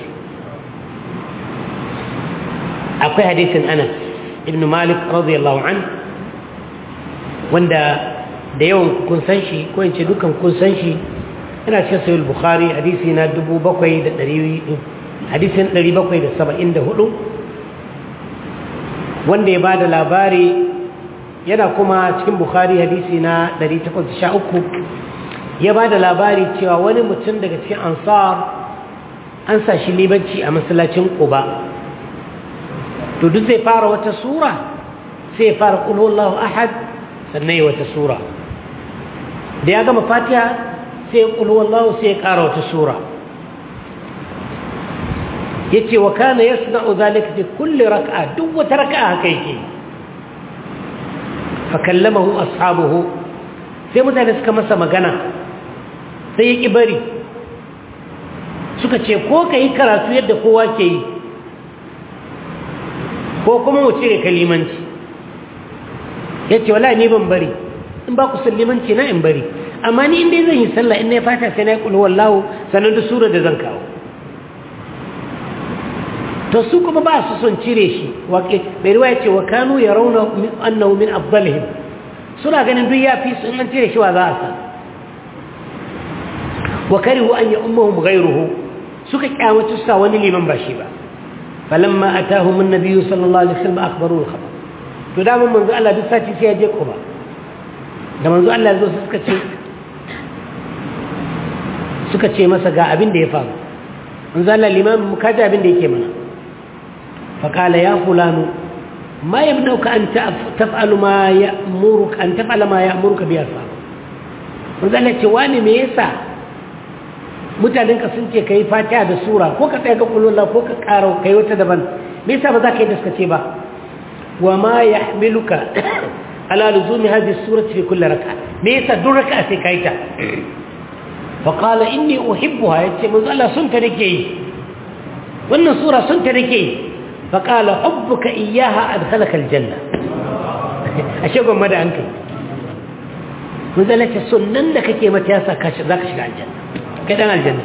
akwai hadisin anas ibn malik radiyallahu an wanda da yawan kun san shi ko in ce dukan kun san shi ina cikin sahih bukhari hadisi na 7700 hadisin 774 wanda ya bada labari yana kuma cikin bukhari hadisi na 813 ya bada labari cewa wani mutum daga cikin ansar an sa shi libanci a masallacin quba to duk zai fara wata sura sai ya fara qul huwallahu ahad sannan wata sura da ya gama fatiha sai ya qul huwallahu sai ya ƙara wata sura yace wa kana yasna'u dhalika fi kulli rak'a duk wata rak'a haka yake fa kallamahu ashabuhu sai mutane suka masa magana sai ya ki bari suka ce ko kai karatu yadda kowa ke yi ko kuma mu cire kalimanci yace wallahi ni ban bari in ba ku sallimanci na in bari amma ni inda zan yi sallah in na fata sai na yi kulhu wallahu sanan da sura da zan kawo to su kuma ba su son cire shi waƙe mai ruwa ya ce wa kanu ya rauna annahu min afdalihim suna ganin duk ya fi su in an cire shi wa za a sa wa karihu an ya ummahum ghayruhu suka kyamaci sa wani liman ba shi ba falamma atahum an-nabiy sallallahu alaihi wasallam akhbaru al-khabar to da mun manzo Allah duk sati sai ya je kuma da manzo Allah ya zo suka ce suka ce masa ga abin da ya faru manzo Allah liman mu kaji abin da yake mana فقال يا فلان ما يمنعك أن تفعل ما يأمرك أن تفعل ما يأمرك به أصحابك wanda Allah ce wani me yasa mutanen ka sun ce kai fatiha da sura ko ka tsaya ga kullullah ko ka karo kai wata daban me yasa ba za ka yi da suka ce ba wa ma yahmiluka ala luzumi hadhihi surati fi kulli rak'a me yasa duk rak'a sai kai ta fa qala inni uhibbuha yace manzo Allah sun ta nake yi wannan sura sun ta nake yi فقال حبك إياها أدخلك الجنة أشياء مدى أنك وذلك السنن لك كيما تياسا ذاك شكا الجنة كده الجنة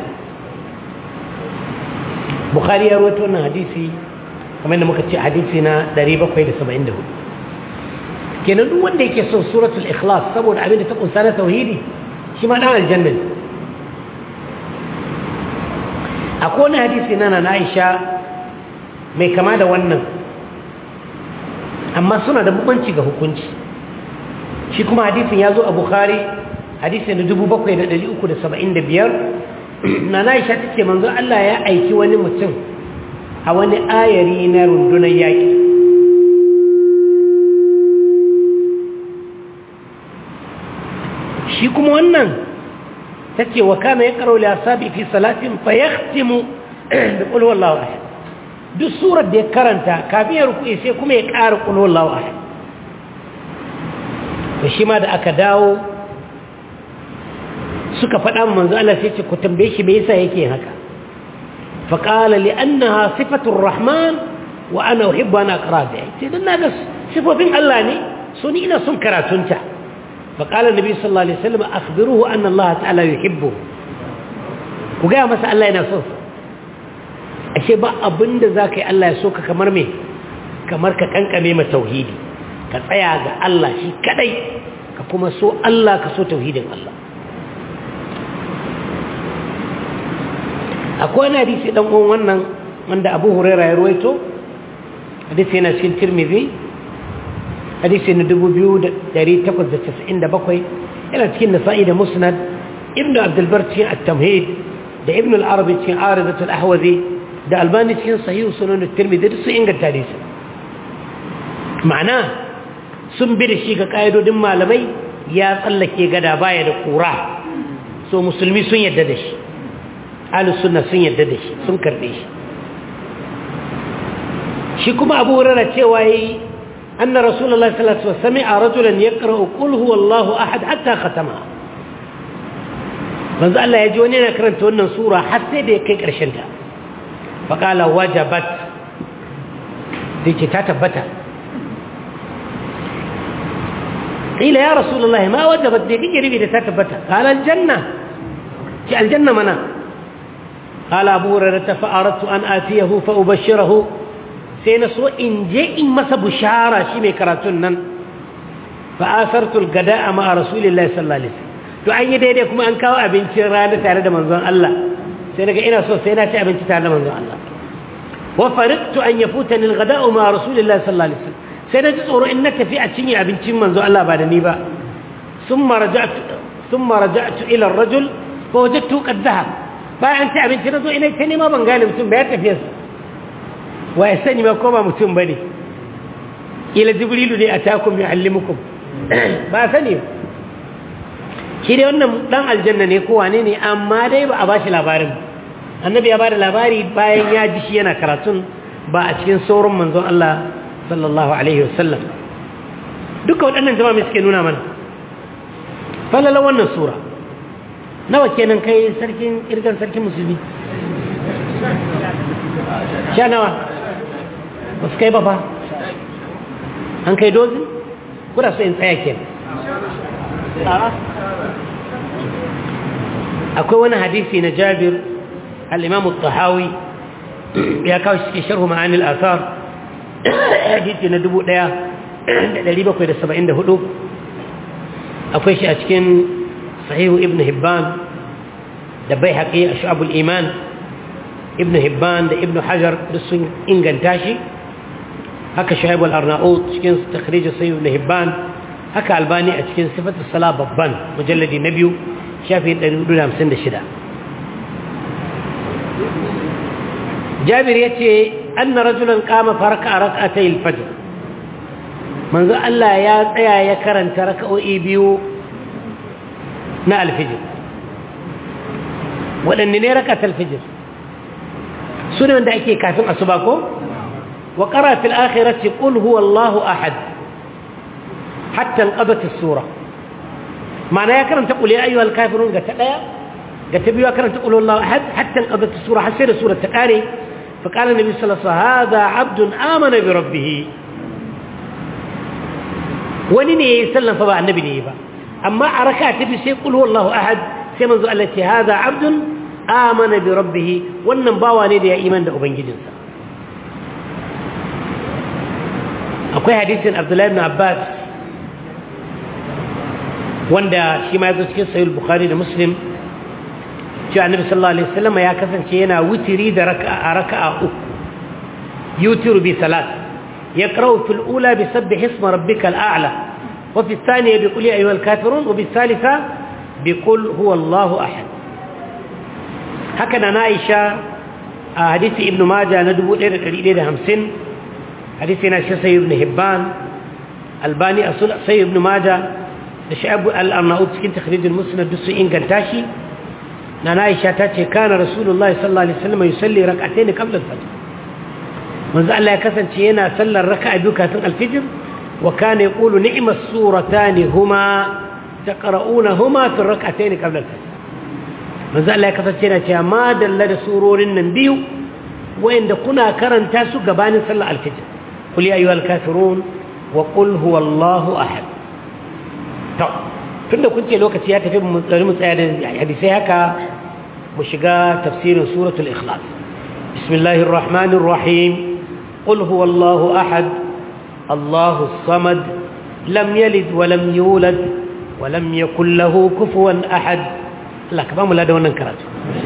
بخاري يرويتونا حديثي كما إنه مكتش حديثنا دريبا قيد سبعين دهو kenan duk wanda yake son suratul ikhlas saboda abin da ta kunsa na tauhidi shi ma dan aljanna akwai wani hadisi na na Aisha mai kama da wannan amma suna da bambanci ga hukunci shi kuma hadisin ya zo a bukhari hadisin da 7375 na na isha ta ce manzo Allah ya aiki wani mutum a wani ayari na rundunar yaƙi shi kuma wannan ta ce wa kana ya ƙaro liyasabi fi salatin fa ya da ƙulwar lawa duk surar da ya karanta kafin ya ruku'i sai kuma ya ƙara ƙulwar lawa da shi ma da aka dawo suka faɗa manzo Allah sai ce ku tambaye shi me yasa yake haka fa qala li annaha sifatur rahman wa ana uhibbu an aqra biha sai dan naga sifofin Allah ne so ni ina son karatunta fa qala nabi sallallahu alaihi wasallam akhbiruhu anna Allah ta'ala yuhibbu ku ga masa Allah yana son ashe ba abinda zaka yi Allah ya so ka kamar me kamar ka kankame ma tauhidi ka tsaya ga Allah shi kadai ka kuma so Allah ka so tauhidin Allah akwai wani hadisi dan uwan wannan wanda Abu Hurairah ya ruwaito hadisi yana cikin Tirmidhi hadisi na 2897 yana cikin Nasa'i da Musnad Ibn Abdul Bar cikin At-Tamhid da Ibn al-Arabi cikin Aridat al-Ahwazi da Albani cikin Sahih Sunan At-Tirmidhi duk sun inganta hadisi ma'ana sun bi da shi ga ƙa'idodin malamai ya tsallake gada baya da ƙura so musulmi sun yadda da shi ahlus sunna sun yadda da shi sun karɓe shi shi kuma abu wurara cewa yi أن رسول الله صلى الله عليه وسلم سمع رجلا يقرأ قل هو الله أحد حتى ختمها manzo Allah ya ji wani yana karanta wannan sura har sai da ya kai ƙarshen ta faqala wajabat sai ce ta tabbata qila ya rasulullahi ma wajabat dai kike rubi da ta tabbata qala aljanna ci aljanna mana qala abu hurairah fa aradtu an atiyahu fa ubashshirahu sai na so in je in masa bushara shi mai karatun nan fa asartu algada'a ma rasulillahi sallallahu alaihi wasallam to an yi daidai kuma an kawo abincin rana tare da manzon Allah sai daga ina so sai na ci abinci tare da manzon Allah wa fariqtu an yafutani alghada'u ma rasulillahi sallallahu alaihi wasallam sai na ji tsoro in na tafi a cinye abincin manzon Allah ba da ni ba thumma raja'tu thumma raja'tu ila ar-rajul fa wajadtu qad dhahab bayan ci abinci na zo ina ta nema ban gane mutum ba ya tafi wa ya sani ma ko ba mutum bane ila jibrilu ne atakum yuallimukum ba sani shi dai wannan dan aljanna ne ko wane ne amma dai ba a bashi labarin annabi ya bada labari bayan ya ji shi yana karatun ba a cikin sauran manzon Allah sallallahu alaihi wasallam duka waɗannan jama'a mai suke nuna mana falala wannan sura nawa kenan kai sarkin irgan sarkin musulmi sha nawa ba su kai ba fa an kai dozin kuda so in tsaya kenan akwai wani hadisi na jabir al'imamu tahawi ya kawo shi cikin sharhu ma'anil asar hadisi na 1774 akwai shi a cikin sahihu ibn hibban da bai haƙi a shu'abul iman ibn hibban da ibn hajar duk sun inganta shi haka shu'aibul arna'ud cikin takhrijin sahihu ibn hibban haka albani a cikin sifatul sala babban mujalladi na biyu shafi 456 jabir ya ce an na rajulan kama farka a raka'atai alfajir manzo Allah ya tsaya ya karanta raka'o'i biyu na alfijir waɗanne ne raka'at alfijir su ne wanda ake kafin asuba ko wa ƙara fil akhirati qul huwa Allahu ahad hatta alqadat as-sura معنى يا كرم تقول يا أيها الكافرون قد تقيا قد تبيوا كرم تقول الله أحد حتى انقضت السورة حسير سورة تقاري فقال النبي صلى الله عليه وسلم هذا عبد آمن بربه ونني يسلم فبع النبي نيبا أما عركات تبي سيقول هو الله أحد سيمنذ التي هذا عبد آمن بربه وننباوا ندي إيمان ده أبنجي جنسا أقول حديث عبد الله بن عباس wanda shi ma ya zo cikin sahih bukhari da muslim cewa annabi sallallahu alaihi wasallam ya kasance yana witiri da raka'a raka'a uku yutiru bi salat yaqra'u fil ula bi sabbih isma rabbikal a'la wa fi thaniya bi qul ya ayyuhal kafirun wa bi thalitha bi qul huwa allahu ahad haka na aisha a hadisi ibnu majah na 1150 hadisi na shi sahih ibn hibban albani asul sahih ibn majah da sha'abu al'arna'ud cikin takhrijin musnad duk sun inganta shi na Aisha ta ce kana rasulullahi sallallahu alaihi wasallam yusalli rak'atayn qabla al-fajr manzo Allah ya kasance yana sallar raka'a biyu kafin al-fajr wa kana yaqulu ni'mas suratan huma taqra'unahuma fi rak'atayn qabla al-fajr manzo Allah ya kasance yana cewa ma dalla da surorin nan biyu wayanda kuna karanta su gabanin sallar al-fajr qul ya ayyuhal kafirun wa qul huwallahu ahad to tunda kun ce lokaci ya tafi mu tsari mu tsaya da hadisai haka mu shiga tafsirin suratul ikhlas bismillahir rahmanir rahim qul huwallahu ahad allahus samad lam yalid wa lam yulad wa lam yakul lahu kufuwan ahad Allah ka ba mu ladan wannan karatu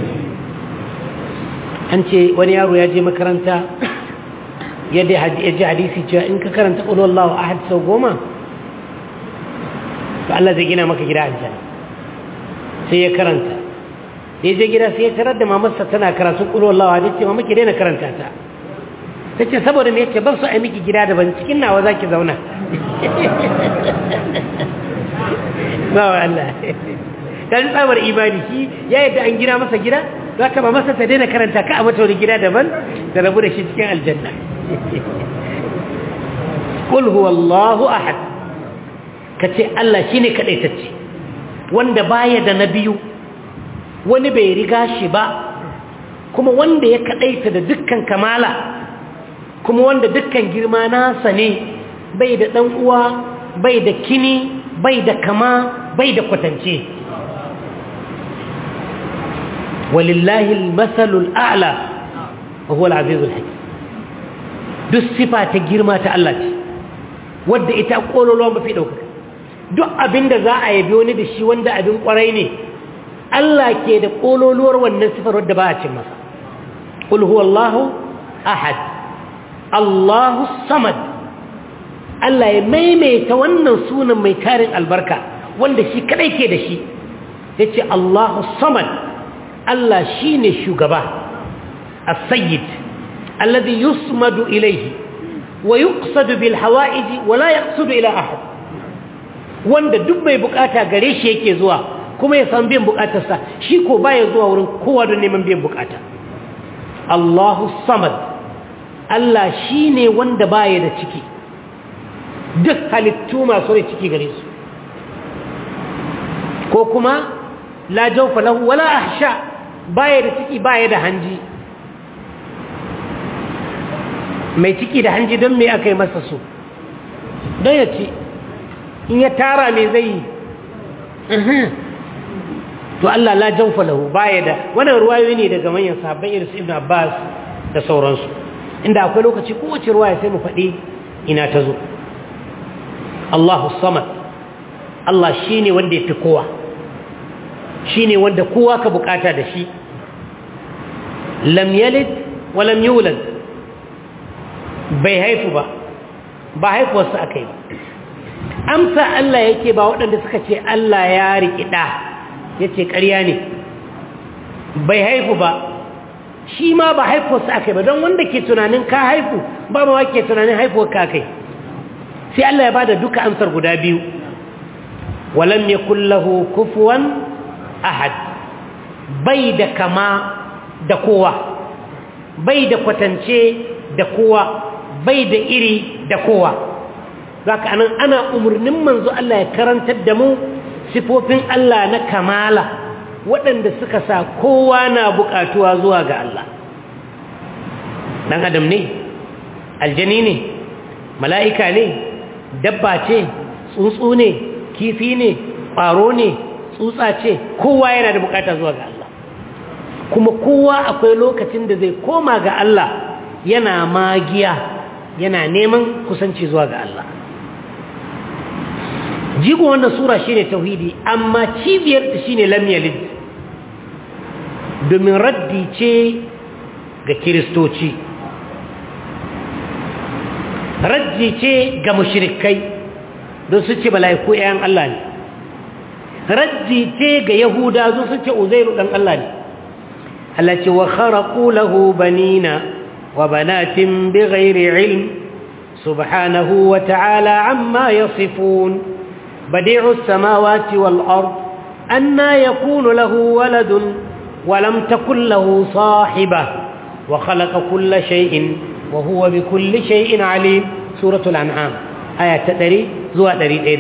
an ce wani yaro ya je makaranta ya ji hadisi cewa in ka karanta qul huwallahu ahad sau goma to Allah zai gina maka gida aljanna sai ya karanta sai je gida sai ya tarar da mamarsa tana karatu kullu Allah wa dace mamaki daina karanta ta tace saboda me yace ban so ai miki gida daban cikin nawa zaki zauna ba Allah dan tsabar ibadi shi ya yadda an gina masa gida zaka ba masa ta daina karanta ka a mata wani gida daban da rabu da shi cikin aljanna qul huwallahu ahad kace Allah shine kadaitacce wanda baya da nabiyu wani bai riga shi ba kuma wanda ya kadaita da dukkan kamala kuma wanda dukkan girma nasa ne bai da dan uwa bai da kini bai da kama bai da kwatance walillahi almasalul a'la wa huwa al-azizul hakim duk sifa ta girma ta Allah ce wadda ita kololuwa mafi ɗaukaka duk abin da za a yabi wani da shi wanda abin ƙwarai ne Allah ke da kololuwar wannan sifar wadda ba a cin masa ƙul huwallahu ahad Allahu samad Allah ya maimaita wannan sunan mai tarin albarka wanda shi kadai ke da shi ya ce Allahu samad Allah shi ne shugaba as-sayyid الذي يصمد إليه ويقصد بالحوائج ولا يقصد إلى أحد wanda duk mai bukata gare shi yake zuwa kuma ya san biyan bukatarsa shi ko baya zuwa wurin kowa don neman biyan bukata Allahu samad Allah shine wanda baya da ciki duk halittu masu rai ciki gare su ko kuma la jawfa lahu wala ahsha baya da ciki baya da hanji mai ciki da hanji don me aka yi masa su don ya ci in ya tara me zai yi to Allah la jawfa lahu baya da wannan ruwayoyi ne daga manyan sahabban irin su Ibn Abbas da sauransu inda akwai lokaci kowace ruwaya sai mu faɗi ina ta zo Allahu samad Allah shine wanda yafi kowa shine wanda kowa ka bukata da shi lam yalid wa lam yulad bai haifu ba ba haifuwarsa aka yi amsa Allah yake ba waɗanda suka ce Allah ya riƙi ɗa ya ce ƙarya ne bai haifu ba shi ma ba haifuwarsa aka yi ba don wanda ke tunanin ka haifu ba ma ke tunanin haifuwar ka kai sai Allah ya ba da duka amsar guda biyu walam ya kullahu kufuwan ahad bai da kama da kowa bai da kwatance da kowa bai da iri da kowa zaka anan ana umarnin manzo Allah ya karantar da mu sifofin Allah na kamala waɗanda suka sa kowa na buƙatuwa zuwa ga Allah dan adam ne aljani ne mala'ika ne dabba ce tsuntsu ne kifi ne ƙwaro ne tsutsa ce kowa yana da buƙata zuwa ga Allah kuma kowa akwai lokacin da zai koma ga Allah yana magiya yana neman kusanci zuwa ga Allah jigo wannan sura shine tauhidi amma cibiyar ta shine lam yalid domin raddi ce ga kiristoci raddi ce ga mushrikai don su ce mala'iku ƴaƴan Allah ne raddi ce ga yahuda zo su ce uzairu dan Allah ne Allah ce wa kharaqu lahu banina وبنات بغير علم سبحانه وتعالى عما يصفون بديع السماوات والأرض أنا يكون له ولد ولم تكن له صاحبة وخلق كل شيء وهو بكل شيء عليم سورة الأنعام آية تدري زوى دري دير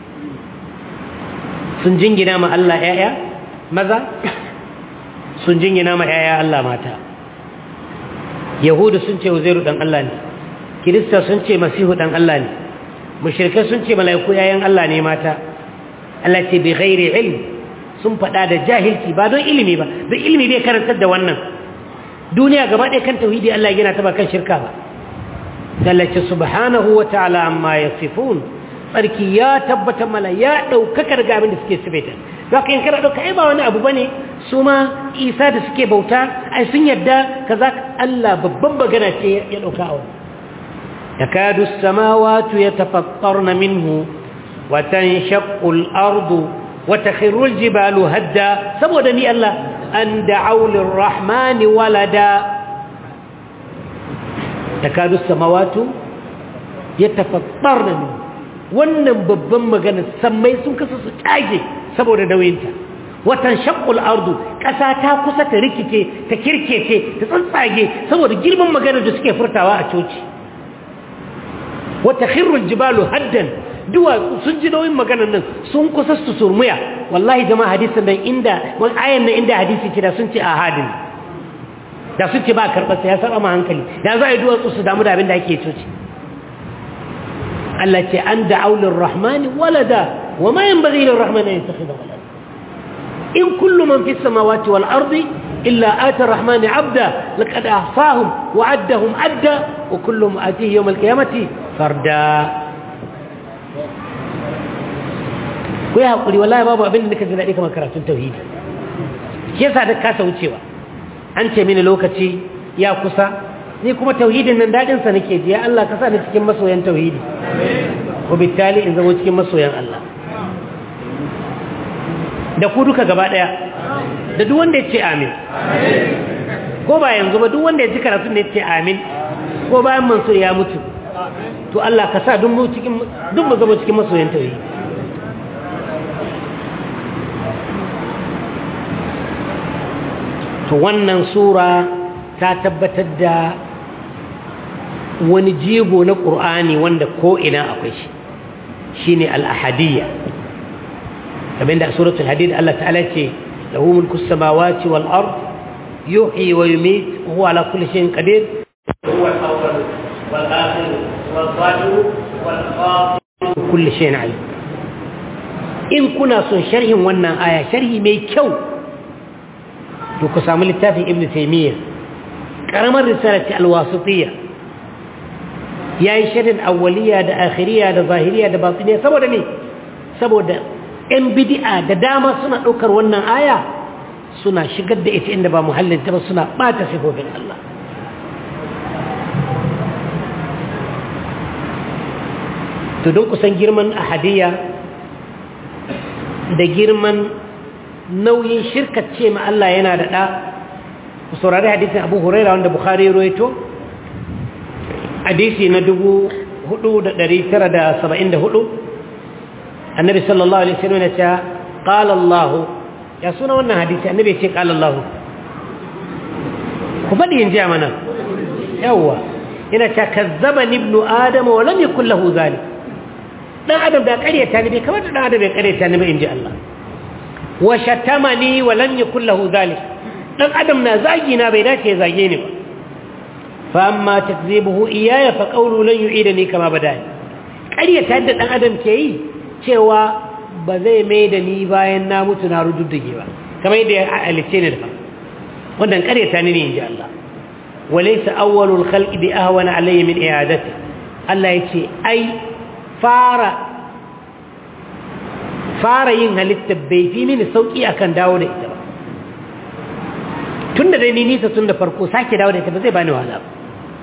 سنجنجنا ما الله آية ماذا سنجنجنا ما آية الله ماتا yahudu sun ce uzairu dan Allah ne kirista sun ce masihu dan Allah ne mushrikai sun ce malaiku yayan Allah ne mata Allah ce bi ghairi ilm sun fada da jahilci ba don ilimi ba don ilimi bai karantar da wannan duniya gaba ɗaya kan tauhidi Allah yana ta ba kan shirka ba Allah ce subhanahu wa ta'ala amma yasifun tsarki ya tabbata mala ya ɗaukakar ga abin da suke sifaita za ka yin kana ɗauka ai ba wani abu ba ne su ma isa da suke bauta ai sun yadda ka za Allah babban magana ce ya ɗauka a wani ya kadu samawatu ya tafattar na minhu watan shakul ardu wata khirul jibalu hadda saboda ni Allah an da'aulin rahmani walada ya kadu samawatu ya tafattar na minhu wannan babban magana sammai sun kasa su tage saboda nauyinta watan shakul ardu ƙasa ta kusa ta rikice ta kirkece ta tsantsage saboda girman magana da suke furtawa a coci wata khirrul jibalu haddan duwa sun ji nauyin maganar nan sun kusa su surmuya wallahi jama'a hadisin nan inda wani ayan nan inda hadisi ce da sun ce ahadin da sun ce ba karɓar ya saba ma hankali da za a yi duwatsu su damu da abin da ake coci Allah ce an da aulin rahmani walada wa ma yan bari lin rahmani ya tafi da walada in kullu man fi samawati wal ardi illa ata rahmani abda laqad ahsahum wa addahum adda wa kullum atihi yawm al qiyamati farda ku yi haƙuri wallahi babu abin da nika ji daɗi kamar karatun tauhidi ke sa da kasa wucewa an ce mini lokaci ya kusa ni kuma tauhidin nan daɗinsa nake ji ya Allah ka sa ni cikin masoyan tauhidi ko bitali in zama cikin masoyan Allah da ku duka gaba ɗaya da duk wanda ya ce amin ko ba yanzu ba duk wanda ya ji karatun da ya ce amin ko bayan mansur ya mutu to Allah ka sa duk mu zama cikin masoyan tauhidi to wannan sura ta tabbatar da wani jigo na ƙur'ani wanda ko'ina akwai shi shi ne al'ahadiyya kamar da a suratul hadid Allah ta'ala ce da hu mulku samawati wal ard yuhyi wa yumit wa huwa ala kulli shay'in qadir huwa al-awwal wal akhir wal zahir wal batin kulli shay'in alim in kuna son sharhin wannan aya sharhi mai kyau to ku samu littafin ibn taimiyya ƙaramar risalati alwasitiyya ya yi shirin awwaliya da akhiriya da zahiriya da batiniya saboda ne saboda ‘yan bidi'a da dama suna ɗaukar wannan aya suna shigar da ita inda ba muhallinta ba suna ɓata sifofin Allah to don kusan girman ahadiyya da girman nauyin shirkace ma Allah yana da ɗa ku saurari hadisin abu huraira wanda bukhari roito hadisi na 4,974 annabi sallallahu alaihi wasallam ya ce qala Allah ya suna wannan hadisi annabi ya ce qala Allah ku faɗi yin jiya mana yawwa yana ce kazzaba ibnu adama wa lam yakul lahu zalik dan adam da ƙaryata ne bai kamar da dan adam bai ƙaryata ne ba in ji Allah wa shatamani wa lam yakul lahu dhalik dan adam na zagi na bai dace zage ni ba fa amma takzibuhu iyaya fa qawlu lan yu'idani kama badani ƙaryata da dan adam ke yi cewa ba zai mai da ni bayan na mutu na rududdige ba kamar yadda ya alice ne da wannan ƙaryata ni ne inji Allah walaysa awwalul khalqi bi ahwana alayhi min i'adati Allah yace ai fara fara yin halitta bai fi mini sauki akan dawo da ita ba tun da dai ni nisa tun da farko sake dawo da ita ba zai bani wahala ba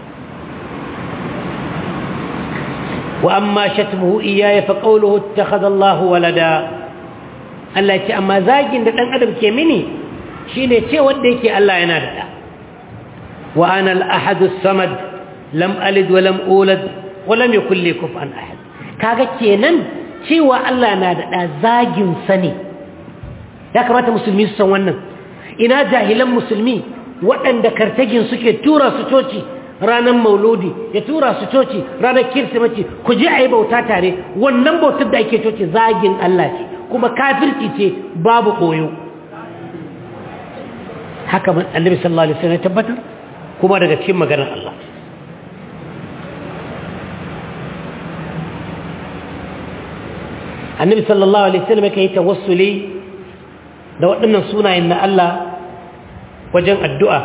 wa amma shatmuhu iyaya fa qawluhu ittakhadha Allah walada Allah ce amma zagin da dan adam ke mini shine ce wanda yake Allah yana da da wa ana al-ahad as-samad lam alid wa lam ulad wa lam yakul li kufuwan ahad kaga kenan cewa Allah na da ɗa zaginsa ne ya kamata musulmi su san wannan ina jahilan musulmi waɗanda kartagin suke tura su coci ranar mauludi ya tura su coci ranar kirsimaci ku ji a yi bauta tare wannan bautar da ake coci zagin Allah ce kuma kafirci ce babu koyo haka annabi sallallahu alaihi wasallam ya tabbatar kuma daga cikin maganar Allah annabi sallallahu alaihi wasallam yake tawassuli da waɗannan sunayen na Allah wajen addu'a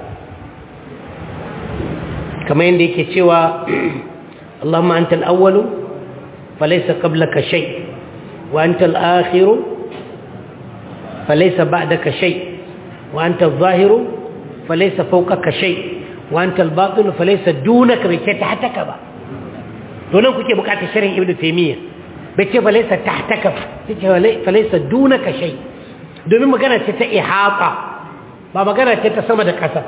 kamar yadda yake cewa Allahumma antal awwalu falaysa qablaka shay wa antal akhiru falaysa ba'daka shay wa antal zahiru falaysa fawqaka shay wa antal batinu falaysa dunaka bi tahtaka ba to nan kuke bukatar sharhin ibnu taymiyyah bai ce falaisa tahtaka ce falaisa dunaka shay domin magana ce ta ihata ba magana ce ta sama da ƙasa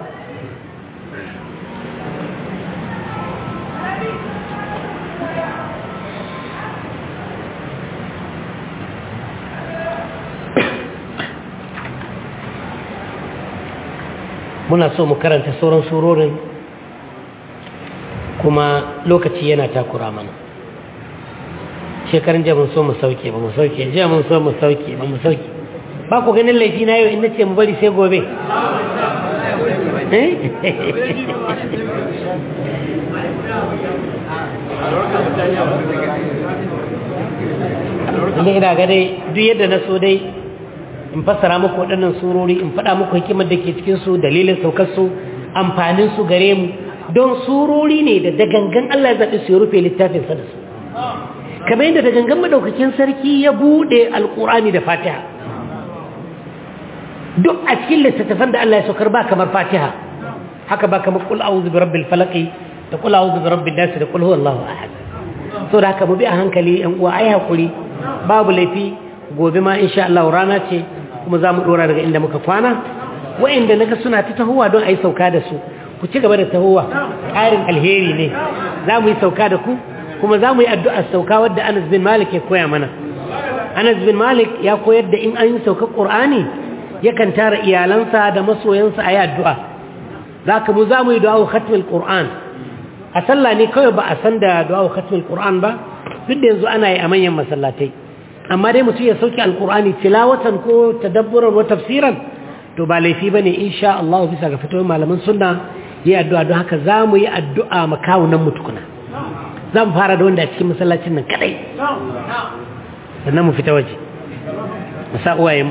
muna so mu karanta sauran surorin kuma lokaci yana takura mana shekarun jiya mun so mu sauke ba mu sauke jiya mun so mu sauke ba mu sauke ba ku ganin laifi na yau in nace mu bari sai gobe inda ina ga dai duk yadda na so dai in fassara muku waɗannan surori in faɗa muku hikimar da ke cikinsu dalilin saukarsu amfaninsu gare mu don surori ne da dagangan Allah ya zaɓi su ya rufe littafinsa da su kamar yadda dagangan maɗaukakin sarki ya buɗe alƙur'ani da fatiha duk a cikin littattafan da Allah ya saukar ba kamar fatiha haka ba kamar kul a'udhu bi rabbil falaq da kul a'udhu bi rabbin nas da kul huwallahu ahad so da haka mu bi a hankali yan uwa ai hakuri babu laifi gobe ma insha Allah rana ce kuma za mu dora daga inda muka kwana wa'inda naga suna ta tahowa don a yi sauka da su ku ci gaba da tahowa ƙarin alheri ne za mu yi sauka da ku kuma za mu yi addu'ar sauka wadda anas bin malik ya koya mana anas bin malik ya koyar da in an yi sauka ƙur'ani yakan tara iyalansa da masoyansa a yi addu'a za ka mu za mu yi du'a khatmil ƙur'an a sallah ne kawai ba a san da du'a khatmil ƙur'an ba duk da yanzu ana yi a manyan masallatai amma dai mutum ya sauke alkur'ani tilawatan ko tadabburan ko tafsiran to ba laifi bane insha Allah bisa ga fitowar malaman sunna yi addu'a don haka za mu yi addu'a makawunan mu tukuna za mu fara da wanda a cikin masallacin nan kadai sannan mu fita waje mu sa uwayenmu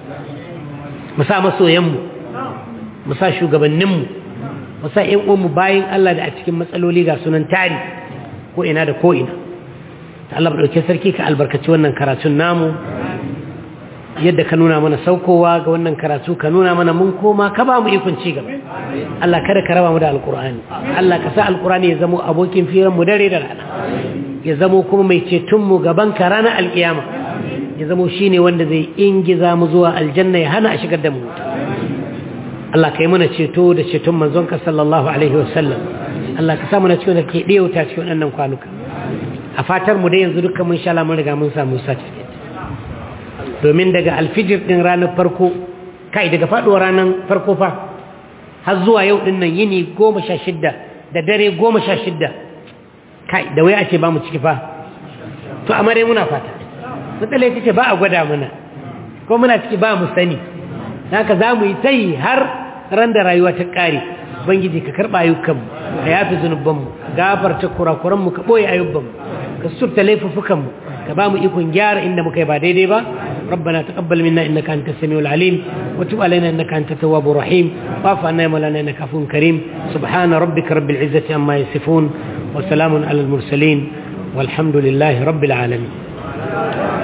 mu sa masoyanmu mu sa shugabanninmu mu sa ƴan uwanmu bayan Allah da a cikin matsaloli ga sunan tari ko ina da ko ina Allah ɗauke sarki ka albarkaci wannan karatun namu yadda ka nuna mana saukowa ga wannan karatu ka nuna mana mun koma ka ba mu ikon ci gaba Allah kada ka raba mu da alkur'ani Allah ka sa alkur'ani ya zamo abokin firan mu dare da rana ya zamo kuma mai ceton mu gaban ka ranar alkiyama ya zamo shine wanda zai ingiza mu zuwa aljanna ya hana a shigar da mu Allah ka yi mana ceto da ceton manzonka sallallahu alaihi wasallam Allah ka sa mana cikin da ke ɗewata cikin wannan kwanuka a fatar mu dai yanzu dukkan mun sha mun riga mun samu certificate domin daga alfijir din ranar farko kai daga faduwar ranar farko fa har zuwa yau din nan yini goma sha shidda da dare goma sha shidda kai da wai a ce ba mu ciki fa to amma dai muna fata matsala ita ce ba a gwada mana ko muna ciki ba mu sani haka za mu yi ta yi har ran da rayuwa ta ƙare ubangiji ka karɓa ayyukanmu ka yafi zunubanmu gafarta kurakuranmu ka ɓoye ayyubanmu ka surta laifuffukanmu ka ba mu ikon gyara inda muka yi ba daidai ba ربنا تقبل منا إنك أنت السميع العليم وتب علينا إنك أنت التواب الرحيم واعف عنا يا مولانا إنك عفو كريم سبحان ربك رب العزة عما يصفون وسلام على المرسلين والحمد لله رب العالمين